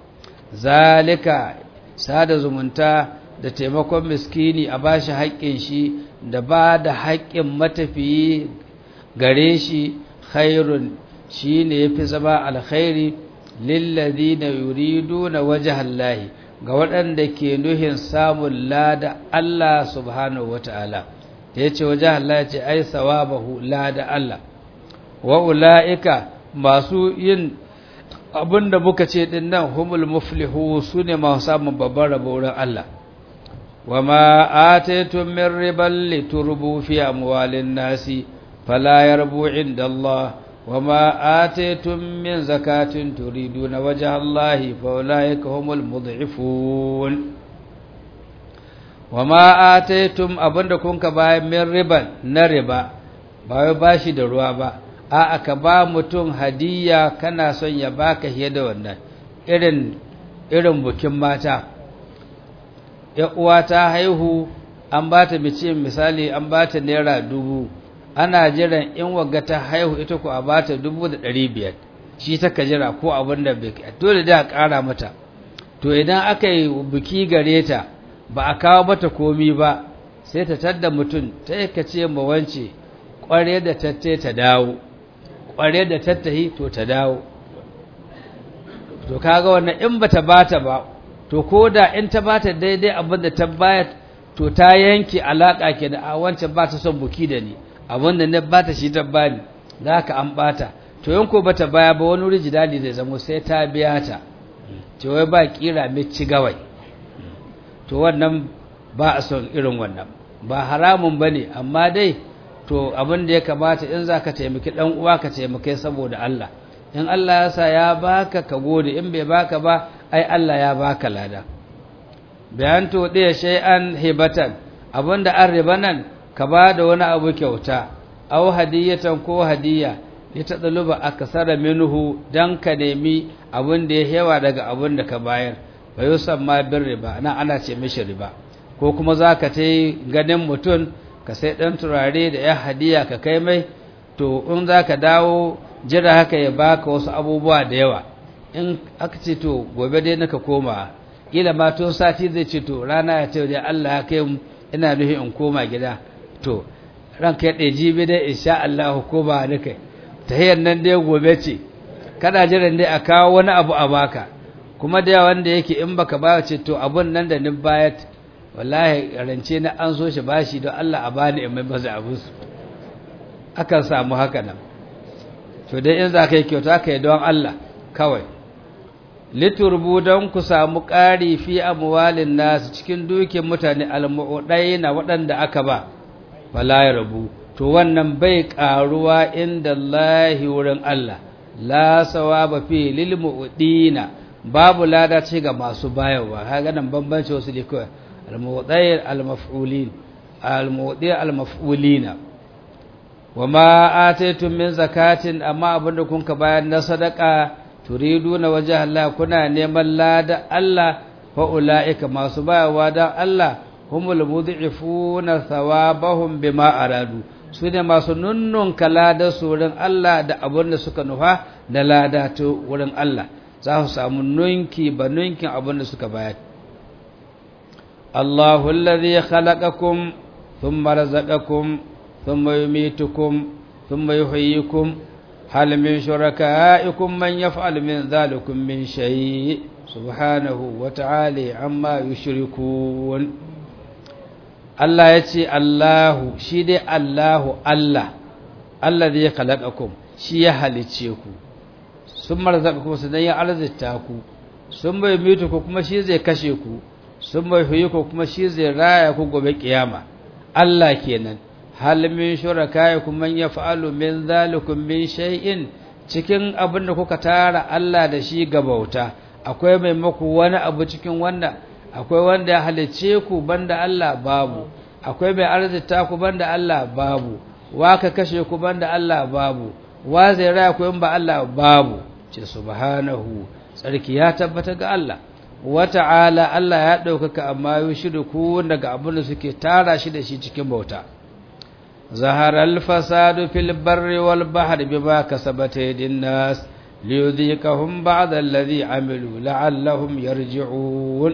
zalika sada zumunta da taimakon miskini a ba shi haƙƙin shi da ba da haƙƙin matafiyi gare shi khairun shi ne ya fi zama alkhairi lillazi na yuridu na wajahallahi ga waɗanda ke nuhin samun lada Allah subhanahu wa ta'ala da ya ce wajahallahi ce ai sawabahu lada Allah wa ula'ika masu yin abinda muka ce ɗin nan humul muflihu su ne masu samun babban rabo wurin Allah wa ma ataitum min riban liturbu fi amwalin nasi fala yarbu inda Allah وما آتيتم من زكاة تريدون وجه الله فأولئك هم المضعفون وما آتيتم أبن كنك باي من ربا نربا باي باشي دروا با a aka ba mutum hadiya kana son ya baka fiye da wannan irin irin bukin mata ya uwa ta haihu an ba ta mace misali an ba ta naira dubu ana jiran in wagga ta haihu ita ku a bata dubu da ɗari biyar shi ta ka jira ko abin da bai dole da a ƙara mata to idan aka yi biki gare ta ba a kawo mata komi ba sai ta tadda mutum ta yi ka ce ma wance ƙware da tatte ta dawo ƙware da tattahi to ta dawo to kaga wannan in bata bata ba to koda in ta bata daidai abin da ta bayar to ta yanke alaka ke da a wancan ba ta son buki da ni abin da na bata shi ta bani za ka an bata to in ko bata baya ba wani wuri jidali zai zamo sai ta biya ta ce wai ba kira mai ci gawai to wannan ba a son irin wannan ba haramun ba ne amma dai to abin da ya kamata in za ka taimaki ɗan uwa ka taimakai saboda Allah in Allah ya sa ya baka ka gode in bai baka ba ai Allah ya baka lada bayan to ɗaya shay'an hibatan abinda an riba nan ka ba da wani abu kyauta aw hadiyatan ko hadiya ya tadaluba akasara minhu dan ka nemi abin da ya hewa daga abin da ka bayar wa yusamma bir riba nan ana ce mishi riba ko kuma zaka tai ganin mutum ka sai dan turare da ya hadiya ka kai mai to in zaka dawo jira haka ya baka wasu abubuwa da yawa in aka ce to gobe dai naka koma kila ma tun sati zai ce to rana ya ce da Allah ya kai ina nufi in koma gida to ranka ya ɗaya jibi dai insha Allah ko ba ni kai tahiyar nan dai gobe ce kana jiran dai a kawo wani abu a baka kuma da wanda yake in baka ba ce to abun nan da ni bayat wallahi rance na an so shi bashi don Allah a bani in mai maza abun su akan samu haka nan to dai in za ka yi kyauta ka yi don Allah kawai liturbu don ku samu ƙari fi amwalin nasu cikin dukin mutane almu'udai na waɗanda aka ba fala ya rabu to wannan bai ƙaruwa inda Allahi wurin Allah la sawaba fi lil mu'dina babu lada ce ga masu bayarwa kaga nan bambanci wasu ne kawai almu'udai almaf'ulin almu'udai almaf'ulina wama ataytum min zakatin amma abinda kun ka bayar na sadaka turiduna wajha Allah kuna neman lada Allah fa ulaika masu bayawa dan Allah humul mudhifuna thawabahum bima aradu sune masu nunnun kalada surin Allah da abin da suka nufa da lada to wurin Allah za su samu nunki ba nunkin abin da suka bayar Allahu alladhi khalaqakum thumma razaqakum thumma yumitukum thumma yuhyikum هل من شركائكم من يفعل من ذلكم من شيء سبحانه وتعالى عما يشركون الله يتي الله شي دي الله الله الذي خلقكم شي ya halicce ku sun marzaqakum sanan ya arzita ku sun bai mutu ku kuma shi zai kashe ku sun bai huyi ku kuma shi zai raya ku gobe kiyama Allah kenan hal min shurakaikum man yaf'alu min zalikum min shay'in cikin abin da kuka tara Allah da shi ga bauta akwai mai maku wani abu cikin wanda akwai wanda ya halice ku banda Allah babu akwai mai arzita ku banda Allah babu wa ka kashe ku banda Allah babu wa zai raya ku in ba Allah babu ce subhanahu tsarki ya tabbata ga Allah wa ta'ala Allah ya ɗaukaka amma yushriku daga abin da suke tara shi da shi cikin bauta ظهر الفساد في البر والبحر بما كسبت يد الناس ليذيقهم بعض الذي عملوا لعلهم يرجعون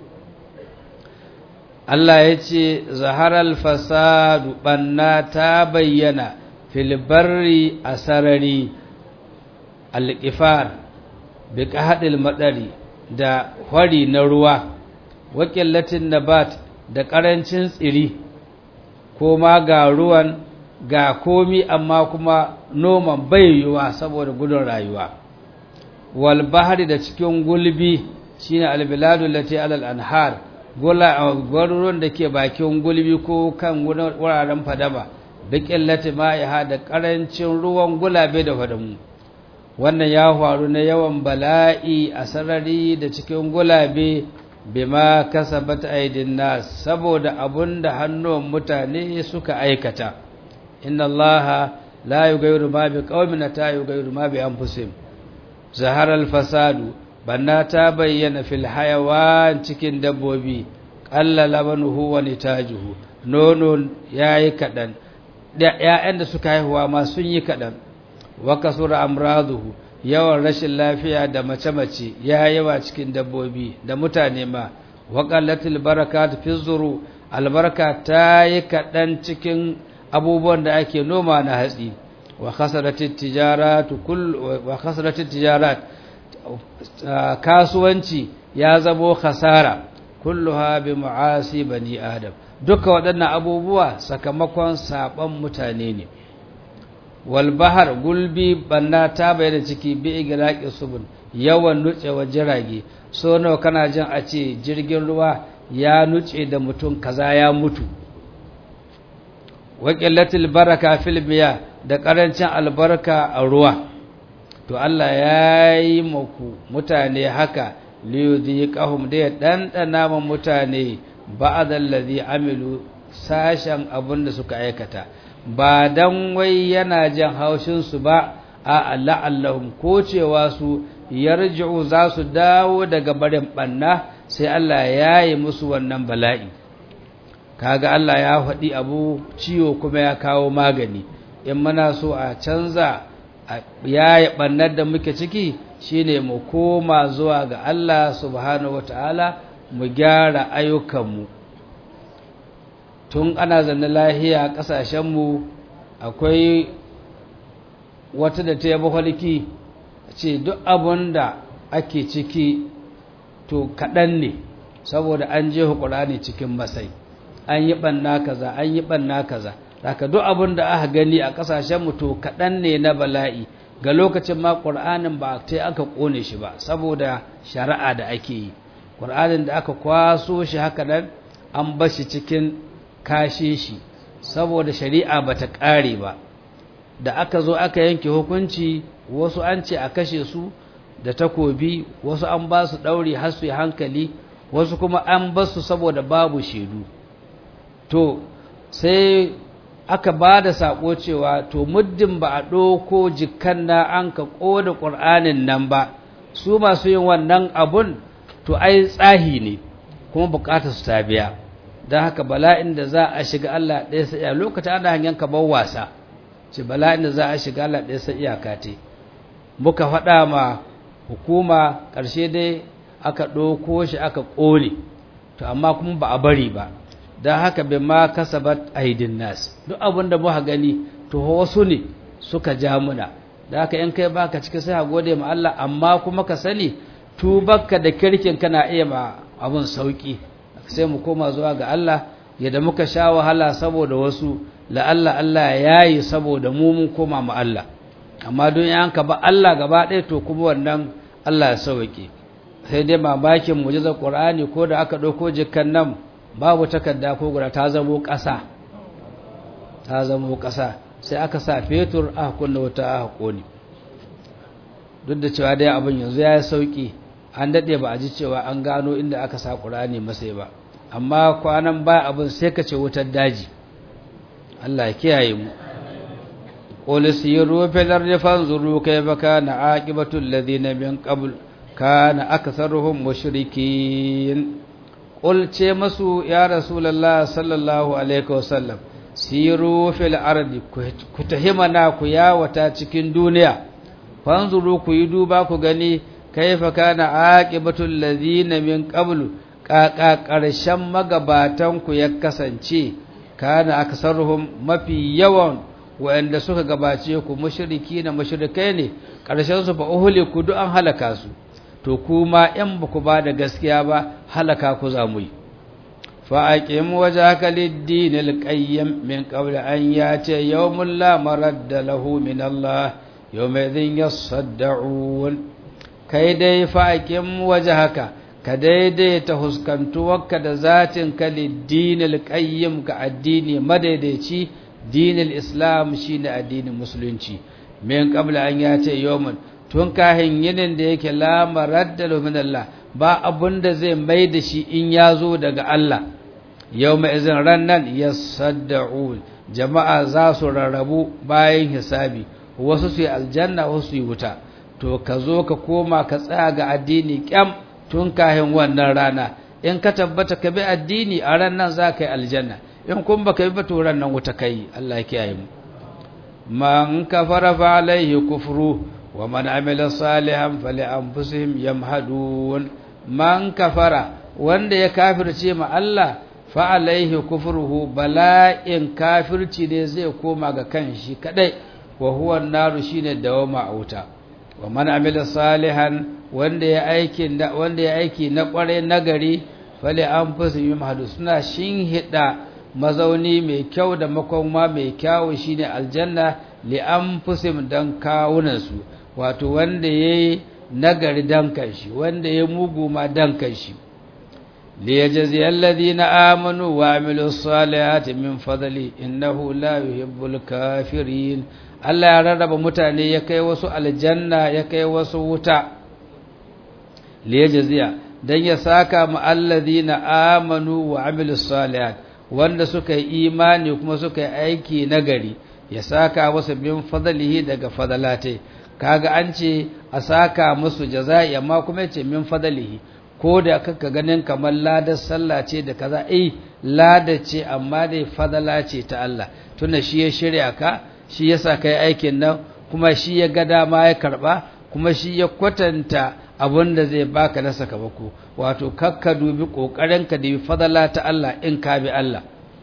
Allah ya ce zaharar fasadu ɓanna ta bayyana filbarri a sarari alƙifar bi haɗin matsari da hwari na ruwa wakilatin nabat da ƙarancin tsiri ko ma ga ruwan ga komi amma kuma noman bai yiwuwa saboda gudun rayuwa wal bahri da cikin gulbi shine albiladu lati alal anhar gula gwaruron da ke bakin gulbi ko kan wuraren fadama bikin lati ma'iha da karancin ruwan gulabe da fadamu wannan ya faru na yawan bala'i a sarari da cikin gulabe bima kasabat aidin nas saboda abunda hannuwan mutane suka aikata inna allaha la yughayyiru ma biqaumin ta yughayyiru ma bi anfusihim zahara al-fasadu banna ta bayyana fil hayawan cikin dabbobi qalla labanuhu wa nitajuhu nono yayi kadan da ƴaƴan da suka haihuwa ma sun yi kadan wa kasura amraduhu yawan rashin lafiya da mace-mace ya yawa cikin dabbobi da mutane ma waƙallatul barakat fi zuru albarka ta yi kaɗan cikin abubuwan da ake noma na hatsi wa khasaratit tijarat kull wa khasaratit tijarat kasuwanci ya zamo khasara kulluha bi mu'asi bani adam duka waɗannan abubuwa sakamakon saban mutane ne wal bahar gulbi banna ta bayyana ciki bi igraqi subun yawan nutsewa jirage so nawa kana jin a ce jirgin ruwa ya nuce da mutum kaza ya mutu wa qillatil baraka fil miya da karancin albarka a ruwa to Allah ya yi maku mutane haka liyudhiqahum da ya dandana ma mutane ba'dal ladhi amilu sashen abin da suka aikata ba dan wai yana jan haushin su ba a la'allahum ko cewa su yarji'u za su dawo daga barin banna sai Allah ya yi musu wannan bala'i kaga Allah ya faɗi abu ciwo kuma ya kawo magani in muna so a canza ya yi ɓannar da muke ciki shine mu koma zuwa ga Allah subhanahu wataala mu gyara ayyukanmu tun ana zanne lahiya ƙasashenmu akwai wata da ta yaba halki ce duk abin da ake ciki to kaɗan ne saboda an je ne cikin masai an yi ɓanna kaza an yi ɓanna kaza haka duk abin da aka gani a ƙasashenmu to kaɗan ne na bala'i ga lokacin ma ƙur'anin ba ta aka ƙone shi ba saboda shari'a da ake yi ƙur'anin da aka kwaso shi haka nan an bar shi cikin kashe shi saboda shari'a ba ta ƙare ba da aka zo aka yanke hukunci wasu an ce a kashe su da takobi wasu an ba su ɗauri har su yi hankali wasu kuma an ba su saboda babu shaidu to sai aka ba da saƙo cewa to muddin ba a ɗauko jikan na an ka ƙoda ƙur'anin nan ba su masu yin wannan abun to ai tsahi ne kuma buƙatar su ta biya don haka bala'in da za a shiga Allah ɗaya sai iyaka lokacin ana hanyar kamar wasa ce bala'in da za a shiga Allah ɗaya sai iyaka te muka faɗa ma hukuma ƙarshe dai aka ɗauko shi aka ƙone to amma kuma ba a bari ba don haka bai ma kasabat aidin nas duk abin da muka gani to wasu ne suka ja muna da haka in kai baka cikin sai a gode ma Allah amma kuma ka sani tubarka da kirkin kana iya ma abun sauki sai mu koma zuwa ga Allah yadda muka sha wahala saboda wasu la'alla Allah ya yi saboda mu mun koma ma Allah amma don yanka ba Allah gaba ɗaya to kuma wannan Allah ya sauke sai dai mamakin mujizar Qur'ani ko da aka ɗauko jikan nan babu takarda ko guda ta zamo ƙasa ta zamo ƙasa sai aka sa fetur aka kunna wata aka kone duk da cewa dai abin yanzu ya yi sauƙi an daɗe ba a ji cewa an gano inda aka sa ƙurani masai ba amma kwanan ba abin sai ka ce wutar daji Allah ya kiyaye mu qul siru fil ardi fanzuru kayfa kana aqibatu alladhina min qabl kana aktharuhum mushrikin qul ce masu ya rasulullah sallallahu alaihi wasallam siru fil ardi ku tahimana ku yawata cikin duniya fanzuru ku yi duba ku gani kaifa kana aqibatul ladina min qablu kaka karshen magabatan ku ya kasance kana aksaruhum mafi yawan wanda suka gabace ku mushriki na mushrikai ne karshen su fa uhliku du an halaka su to kuma in ba ku ba da gaskiya ba halaka ku za mu yi fa aqim wajhaka lid-din al-qayyim min qabli an yati yawmun la maradda lahu min Allah yawmadhin yasaddaun kai dai fa'akin waje haka ka daidaita huskantuwarka da zatin ka dinil qayyim ka addini madaidaici dinil islam shine addinin musulunci min qabla an yace yawman tun kahin yinin da yake la maradda min Allah ba abunda zai mai da shi in ya zo daga Allah yawma izin rannan yasaddaun jama'a za su rarrabu bayan hisabi wasu su yi aljanna wasu su yi wuta to ka zo ka koma ka tsaya ga addini kyam tun kahin wannan rana in ka tabbata ka bi addini a ran nan za ka yi aljanna in kun ba ka bi ba to ran nan wuta kai Allah ya kiyaye mu man kafara fa alaihi kufru wa man amila salihan fali anfusihim yamhadun man kafara wanda ya kafirce ma Allah fa alaihi kufruhu bala'in kafirci ne zai koma ga kanshi kadai wa huwa naru shine dawama a wuta wa man amila salihan wanda ya aiki wanda ya aiki na kware nagari fali anfusihim yamhadu suna shinhida mazauni mai kyau da makoma mai kyau shine aljanna li anfusihim dan kawunan su wato wanda yayi nagari dan kanshi wanda ya mugu ma dan kanshi li yajzi alladhina amanu wa amilus salihati min fadli innahu la yuhibbul kafirin Allah ya rarraba mutane ya kai wasu aljanna ya kai wasu wuta li yajziya dan ya saka mu alladhina amanu wa amilus salihat wanda suka yi imani kuma suka yi aiki nagari ya saka wasu bin fadlihi daga fadalatai kaga an ce a saka musu jaza'i amma kuma yace min fadlihi ko da kaka ganin kamar ladar sallah ce da kaza eh lada ce amma dai fadala ce ta Allah tunda shi ya shirya ka shi yasa kai aikin nan kuma shi ya ga dama ya karba kuma shi ya kwatanta abin da zai baka na sakamako wato kakka dubi kokarinka da fadala ta Allah in ka bi Allah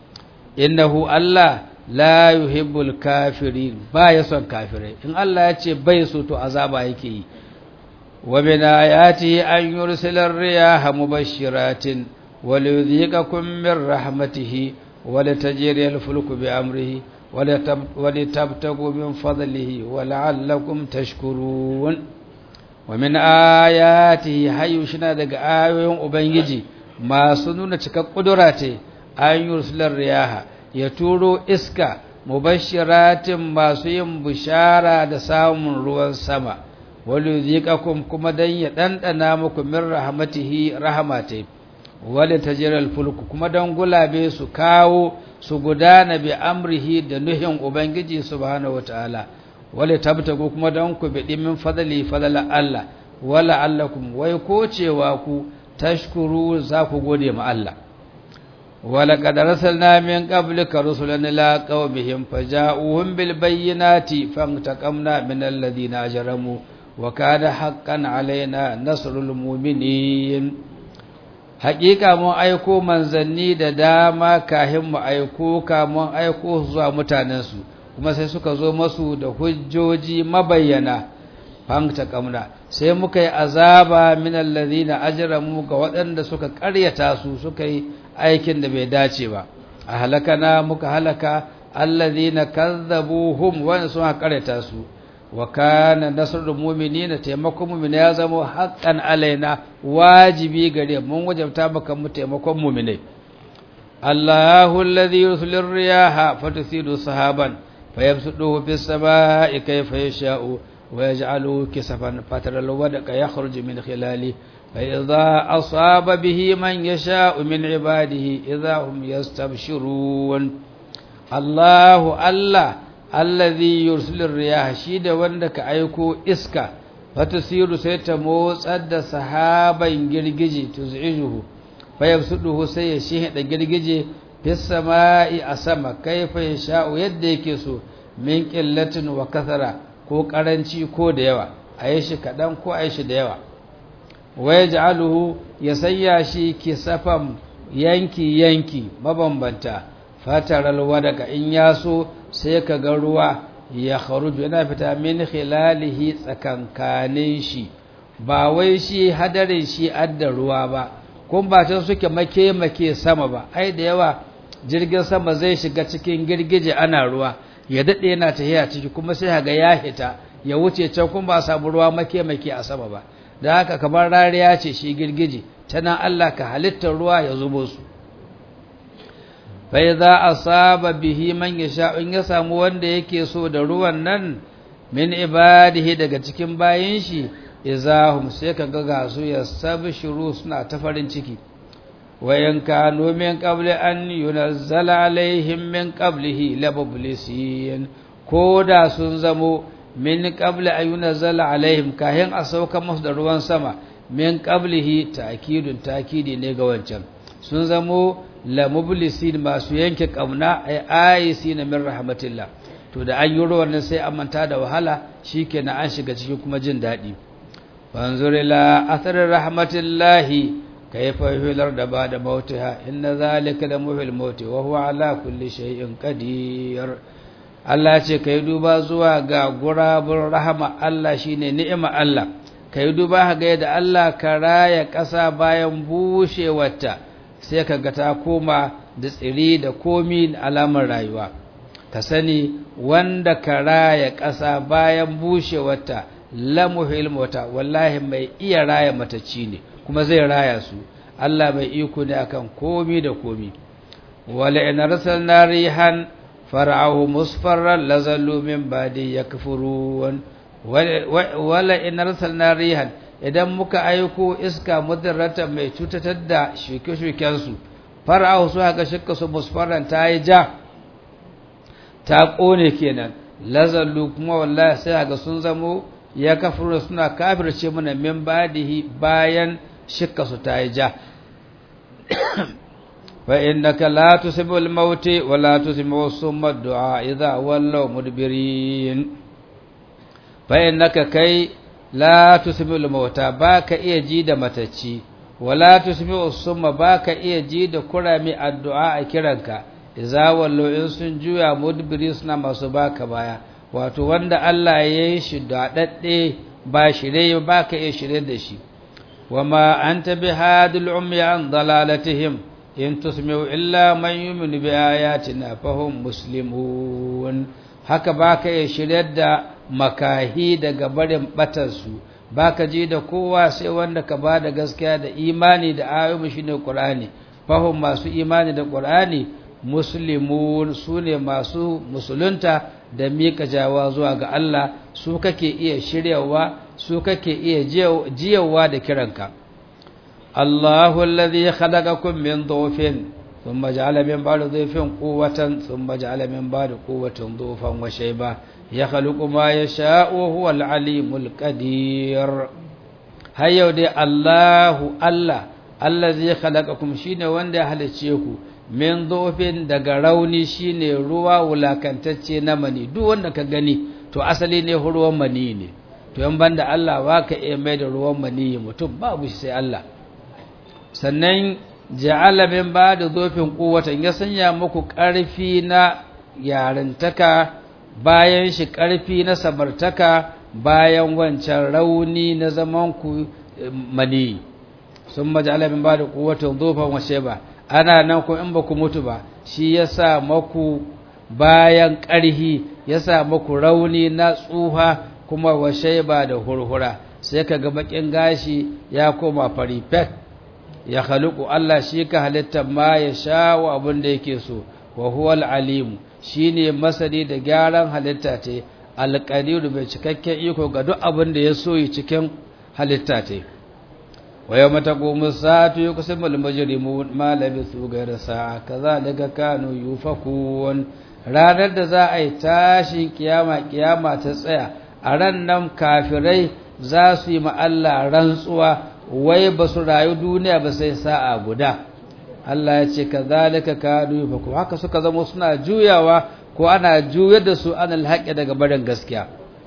innahu Allah la yuhibbul kafirin ba ya son kafirai in Allah ya ce bai so to azaba yake yi wa min ayati an yursila ar-riyaha mubashshiratin wa liyudhiqakum min rahmatihi wa litajriya al-fulku bi amrihi wa litabtagu min fadlihi wa la'allakum tashkurun wa min ayatihi hayyushina daga ayoyin ubangiji masu nuna cikar kudura ce an yursila ar-riyaha ya turo iska mubashiratin masu yin bishara da samun ruwan sama wali zikakum kuma dan ya dandana muku min rahmatihi rahmati wali tajral fulku kuma dan gulabe su kawo su gudana bi amrihi da nuhin ubangiji subhanahu wataala wali tabtagu kuma dan ku bi min fadli fadala Allah wala allakum wai ko cewa ku tashkuru za ku gode ma Allah ولقد رسلنا من قبلك رسلا إلى قومهم فجاءوهم بالبينات فانتقمنا من الذين أجرموا وكان حقا علينا نصر المؤمنين حقيقة mun aiko manzanni da dama kahin mu aiko ka mun aiko zuwa mutanensu kuma sai suka zo masu da hujjoji mabayyana fanta kamna sai muka yi azaba min allazina ajramu ga waɗanda suka ƙaryata su suka yi aikin da bai dace ba a halakana muka halaka allazina kazzabuhum wa sun ƙaryata su wa kana nasrul mu'minina taimakon mu'mina ya zama haqqan alaina wajibi gare mun wajabta maka mu taimakon mu'minai Allahu alladhi yursilu riyaha fatusidu sahaban fayabsuduhu fis samaa'i kayfa yasha'u ويجعله كسفا فترى الودق يخرج من خلاله فإذا أصاب به من يشاء من عباده إذا هم يستبشرون الله الله الذي يرسل الرياح شيد وندك أيكو إسكا فتسير سيتموس أدى سحابا جرججي تزعجه فيبسطه سيشيه جرججي في السماء أسما كيف يشاء يديكسو من قلة وكثرة ko karanci ko da yawa a yi shi kaɗan ko a yi shi da yawa waya ja'aluhu ya sanya shi kisafan yanki-yanki mabambanta fataral wadaka in ya so sai ka ga ruwa ya kharuju yana fita min khilalihi tsakankanin shi ba wai shi hadarin shi adda ruwa ba kun ba ta suke make-make sama ba ai da yawa jirgin sama zai shiga cikin girgije ana ruwa ya daɗe yana tahiya ciki kuma sai haga ya hita ya wuce can kuma ba samu ruwa make-make a sama ba da haka kamar rariya ce shi girgije tana Allah ka halittar ruwa ya zubo su bai za a saba bihi man ya sha in ya samu wanda yake so da ruwan nan min ibadihi daga cikin bayan shi izahum sai ka ga su ya shiru suna ta farin ciki wayan kanu min qabli an yunazzala alaihim min qablihi labublisin ko da sun zamo min qabli an yunazzala alaihim kahin a sauka musu da ruwan sama min qablihi ta'kidun ta'kidi ne ga wancan sun zamo lamublisin masu yanke kauna ay ayisin min rahmatillah to da an yi ruwan nan sai an manta da wahala shikenan an shiga cikin kuma jin daɗi fanzur ila athar rahmatillahi كيف يحيي الأرض بعد موتها إن ذلك لمحيي الموت وهو على كل شيء قدير Allah ce kai duba zuwa ga gurabun rahama Allah shine ni'ima Allah kai duba ga yadda Allah ka raya ƙasa bayan bushewarta sai ka ga ta koma da tsiri da komi alamar rayuwa ka sani wanda ka raya ƙasa bayan bushewarta lamuhil mota wallahi mai iya raya matacci ne kuma zai raya su Allah mai iko ne akan komi da komi wala in arsalna rihan far'ahu musfarran lazallu min ba'di yakfurun wala in arsalna rihan idan muka aiko iska mudarrata mai cutatar da shuke-shuken su far'ahu su haka shikka su musfarran ta yi ja ta kone kenan lazallu kuma wallahi sai ga sun zamo ya kafiruna suna kafirce mana min badihi bayan shikka su ta yi ja fa innaka la tusmi'u al-maut wa la tusmi'u summa ad-du'a idha wallaw mudbirin fa innaka kai la tusmi'u al-maut baka iya ji da matacci wa la tusmi'u summa baka iya ji da kurami addu'a a kiranka idza wallaw in sun juya mudbiri suna masu baka baya wato wanda Allah ya yi shi daɗaɗɗe ba shirye ba ka iya shirye da shi wama an tabi hadil ummi an dalalatihim in tusmi'u illa man yu'minu bi ayatina fahum muslimun haka ba ka iya shirye da makahi daga barin batarsu ba ka ji da kowa sai wanda ka ba da gaskiya da imani da ayoyi shine Qur'ani fahum masu imani da Qur'ani muslimun su ne masu musulunta da miƙa jawa zuwa ga Allah su kake iya shiryawa su kake iya jiyawa da kiranka Allahu alladhi khalaqakum min dhufin thumma ja'ala min ba'di dhufin quwwatan thumma ja'ala min ba'di quwwatin dhufan wa shayba yakhluqu ma yasha'u wa huwa al-alimul qadir hayyau dai Allahu Allah allazi khalaqakum shine wanda ya halice ku min zofin daga rauni shine ruwa wulakantacce na mani duk wanda ka gani to asali ne ruwan mani ne to yan banda Allah ba ka iya mai da ruwan mani mutum babu shi sai Allah sannan ja'ala min ba da zofin kuwatan ya sanya muku ƙarfi na yarintaka bayan shi ƙarfi na samartaka bayan wancan rauni na zaman ku mani sun maja'ala min ba da kuwatan zofan washe ba ana nan ko in ba ku mutu ba shi ya sa maku bayan ƙarhi ya sa maku rauni na tsuha kuma washe ba da hurhura sai ka ga bakin gashi ya koma fari fek ya haluku Allah shi ka halitta ma ya sha wa abin da yake so wa huwal alimu shi ne masani da gyaran halitta ce alƙadiru mai cikakken iko ga duk abin da ya so yi cikin halitta ce ويوم تقوم الساعة يقسم المجرمون ما لبثوا غير ساعة كذلك كانوا يؤفكون ranar da za a yi tashin kiyama kiyama ta tsaya a ran nan kafirai za su yi Allah rantsuwa wai ba su rayu duniya ba sai sa'a guda Allah ya ce kazalika kanu yufaku haka suka zama suna juyawa ko ana juyar da su an alhaƙi daga barin gaskiya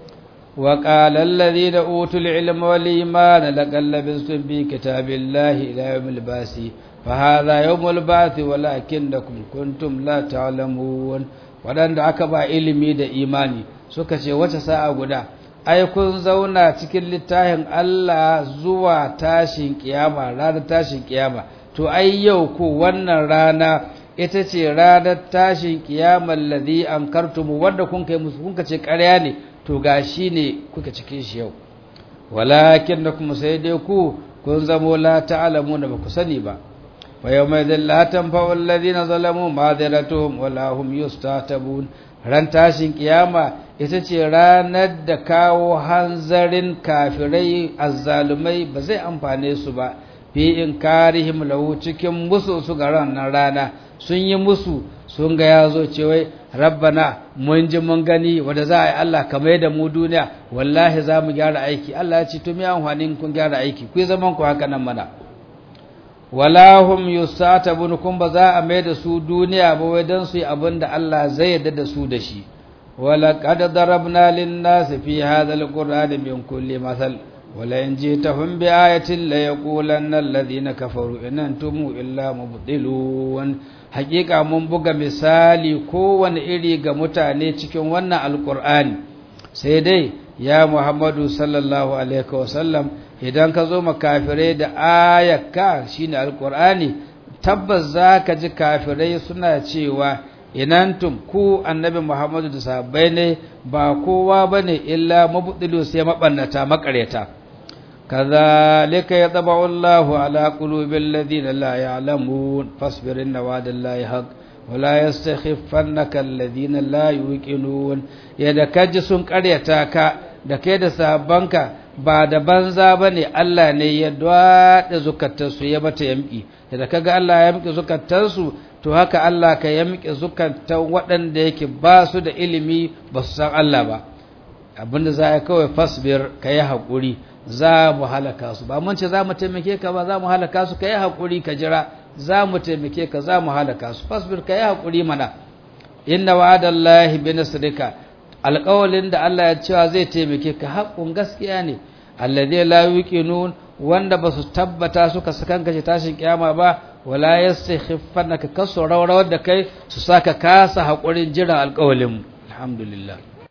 وقال الذين أوتوا العلم والإيمان لقد لبثتم في كتاب الله إلى يوم البعث فهذا يوم البعث ولكنكم كنتم لا تعلمون waɗanda aka ba ilimi da imani suka ce wace sa'a guda ai kun zauna cikin littafin Allah zuwa tashin kiyama ranar tashin kiyama to ai yau ko wannan rana ita ce ranar tashin kiyamar ladhi ankartum wanda kun kai musu kun ce ƙarya ne to ga shi ne kuka cikin shi yau walakin da kuma sai dai ku kun zamo la ta'alamu da ba ku sani ba wa yau mai zalla tanfa wallazina zalamu madiratuhum wala hum yustatabun ran tashin kiyama ita ce ranar da kawo hanzarin kafirai azzalumai ba zai amfane su ba fi in karihim lahu cikin musu su ga ranar rana sun yi musu sun ga ya zo cewai rabbana mun ji mun gani wanda za a yi Allah kamar da mu duniya wallahi za mu gyara aiki Allah ya ce to me amfanin kun gyara aiki ku zaman ku haka nan mana wala hum yusatabun kun ba za a mai da su duniya ba wai dan su yi abin da Allah zai yarda da su da shi wala qad darabna lin nas fi hadha alquran min kulli masal wala in jitahum bi ayatin la yaqulanna alladhina kafaru in antum illa mubtilun hakika mun buga misali kowane iri ga mutane cikin wannan alkur'ani sai dai ya Muhammadu sallallahu alaihi wasallam idan ka zo makafirai da ayakka shine alqur'ani tabbas zaka ji kafirai suna cewa inantum ku annabi Muhammadu da sahabbai ne ba kowa bane illa mabdilu sai mabannata makareta kazalika yatba'u Allahu ala qulubil ladina la ya'lamun fasbir inna wa'dallahi haqq wala yastakhifannaka alladhina la yuqinun yadda kaji sun karyata ka da kai da sahabbanka ba da banza bane Allah ne ya dwada zukatansu ya mata yamki yadda kaga Allah ya yamki zukatansu to haka Allah ka yamki zukatan waɗanda yake ba su da ilimi ba su san Allah ba abinda za a kawai fasbir ka yi haƙuri za mu halaka su ba mun ce za mu taimake ka ba za mu halaka su ka yi haƙuri ka jira za mu taimake ka za mu halaka su fasbir ka yi haƙuri mana inna wa'adallahi bi nasrika alƙawalin da Allah ya cewa zai taimake ka haƙƙun gaskiya ne alladhi la yuqinun wanda ba su tabbata suka sakan kace tashin kiyama ba wala yastakhifannaka kasu rawrawar da kai su saka kasa haƙurin jiran alƙawalin alhamdulillah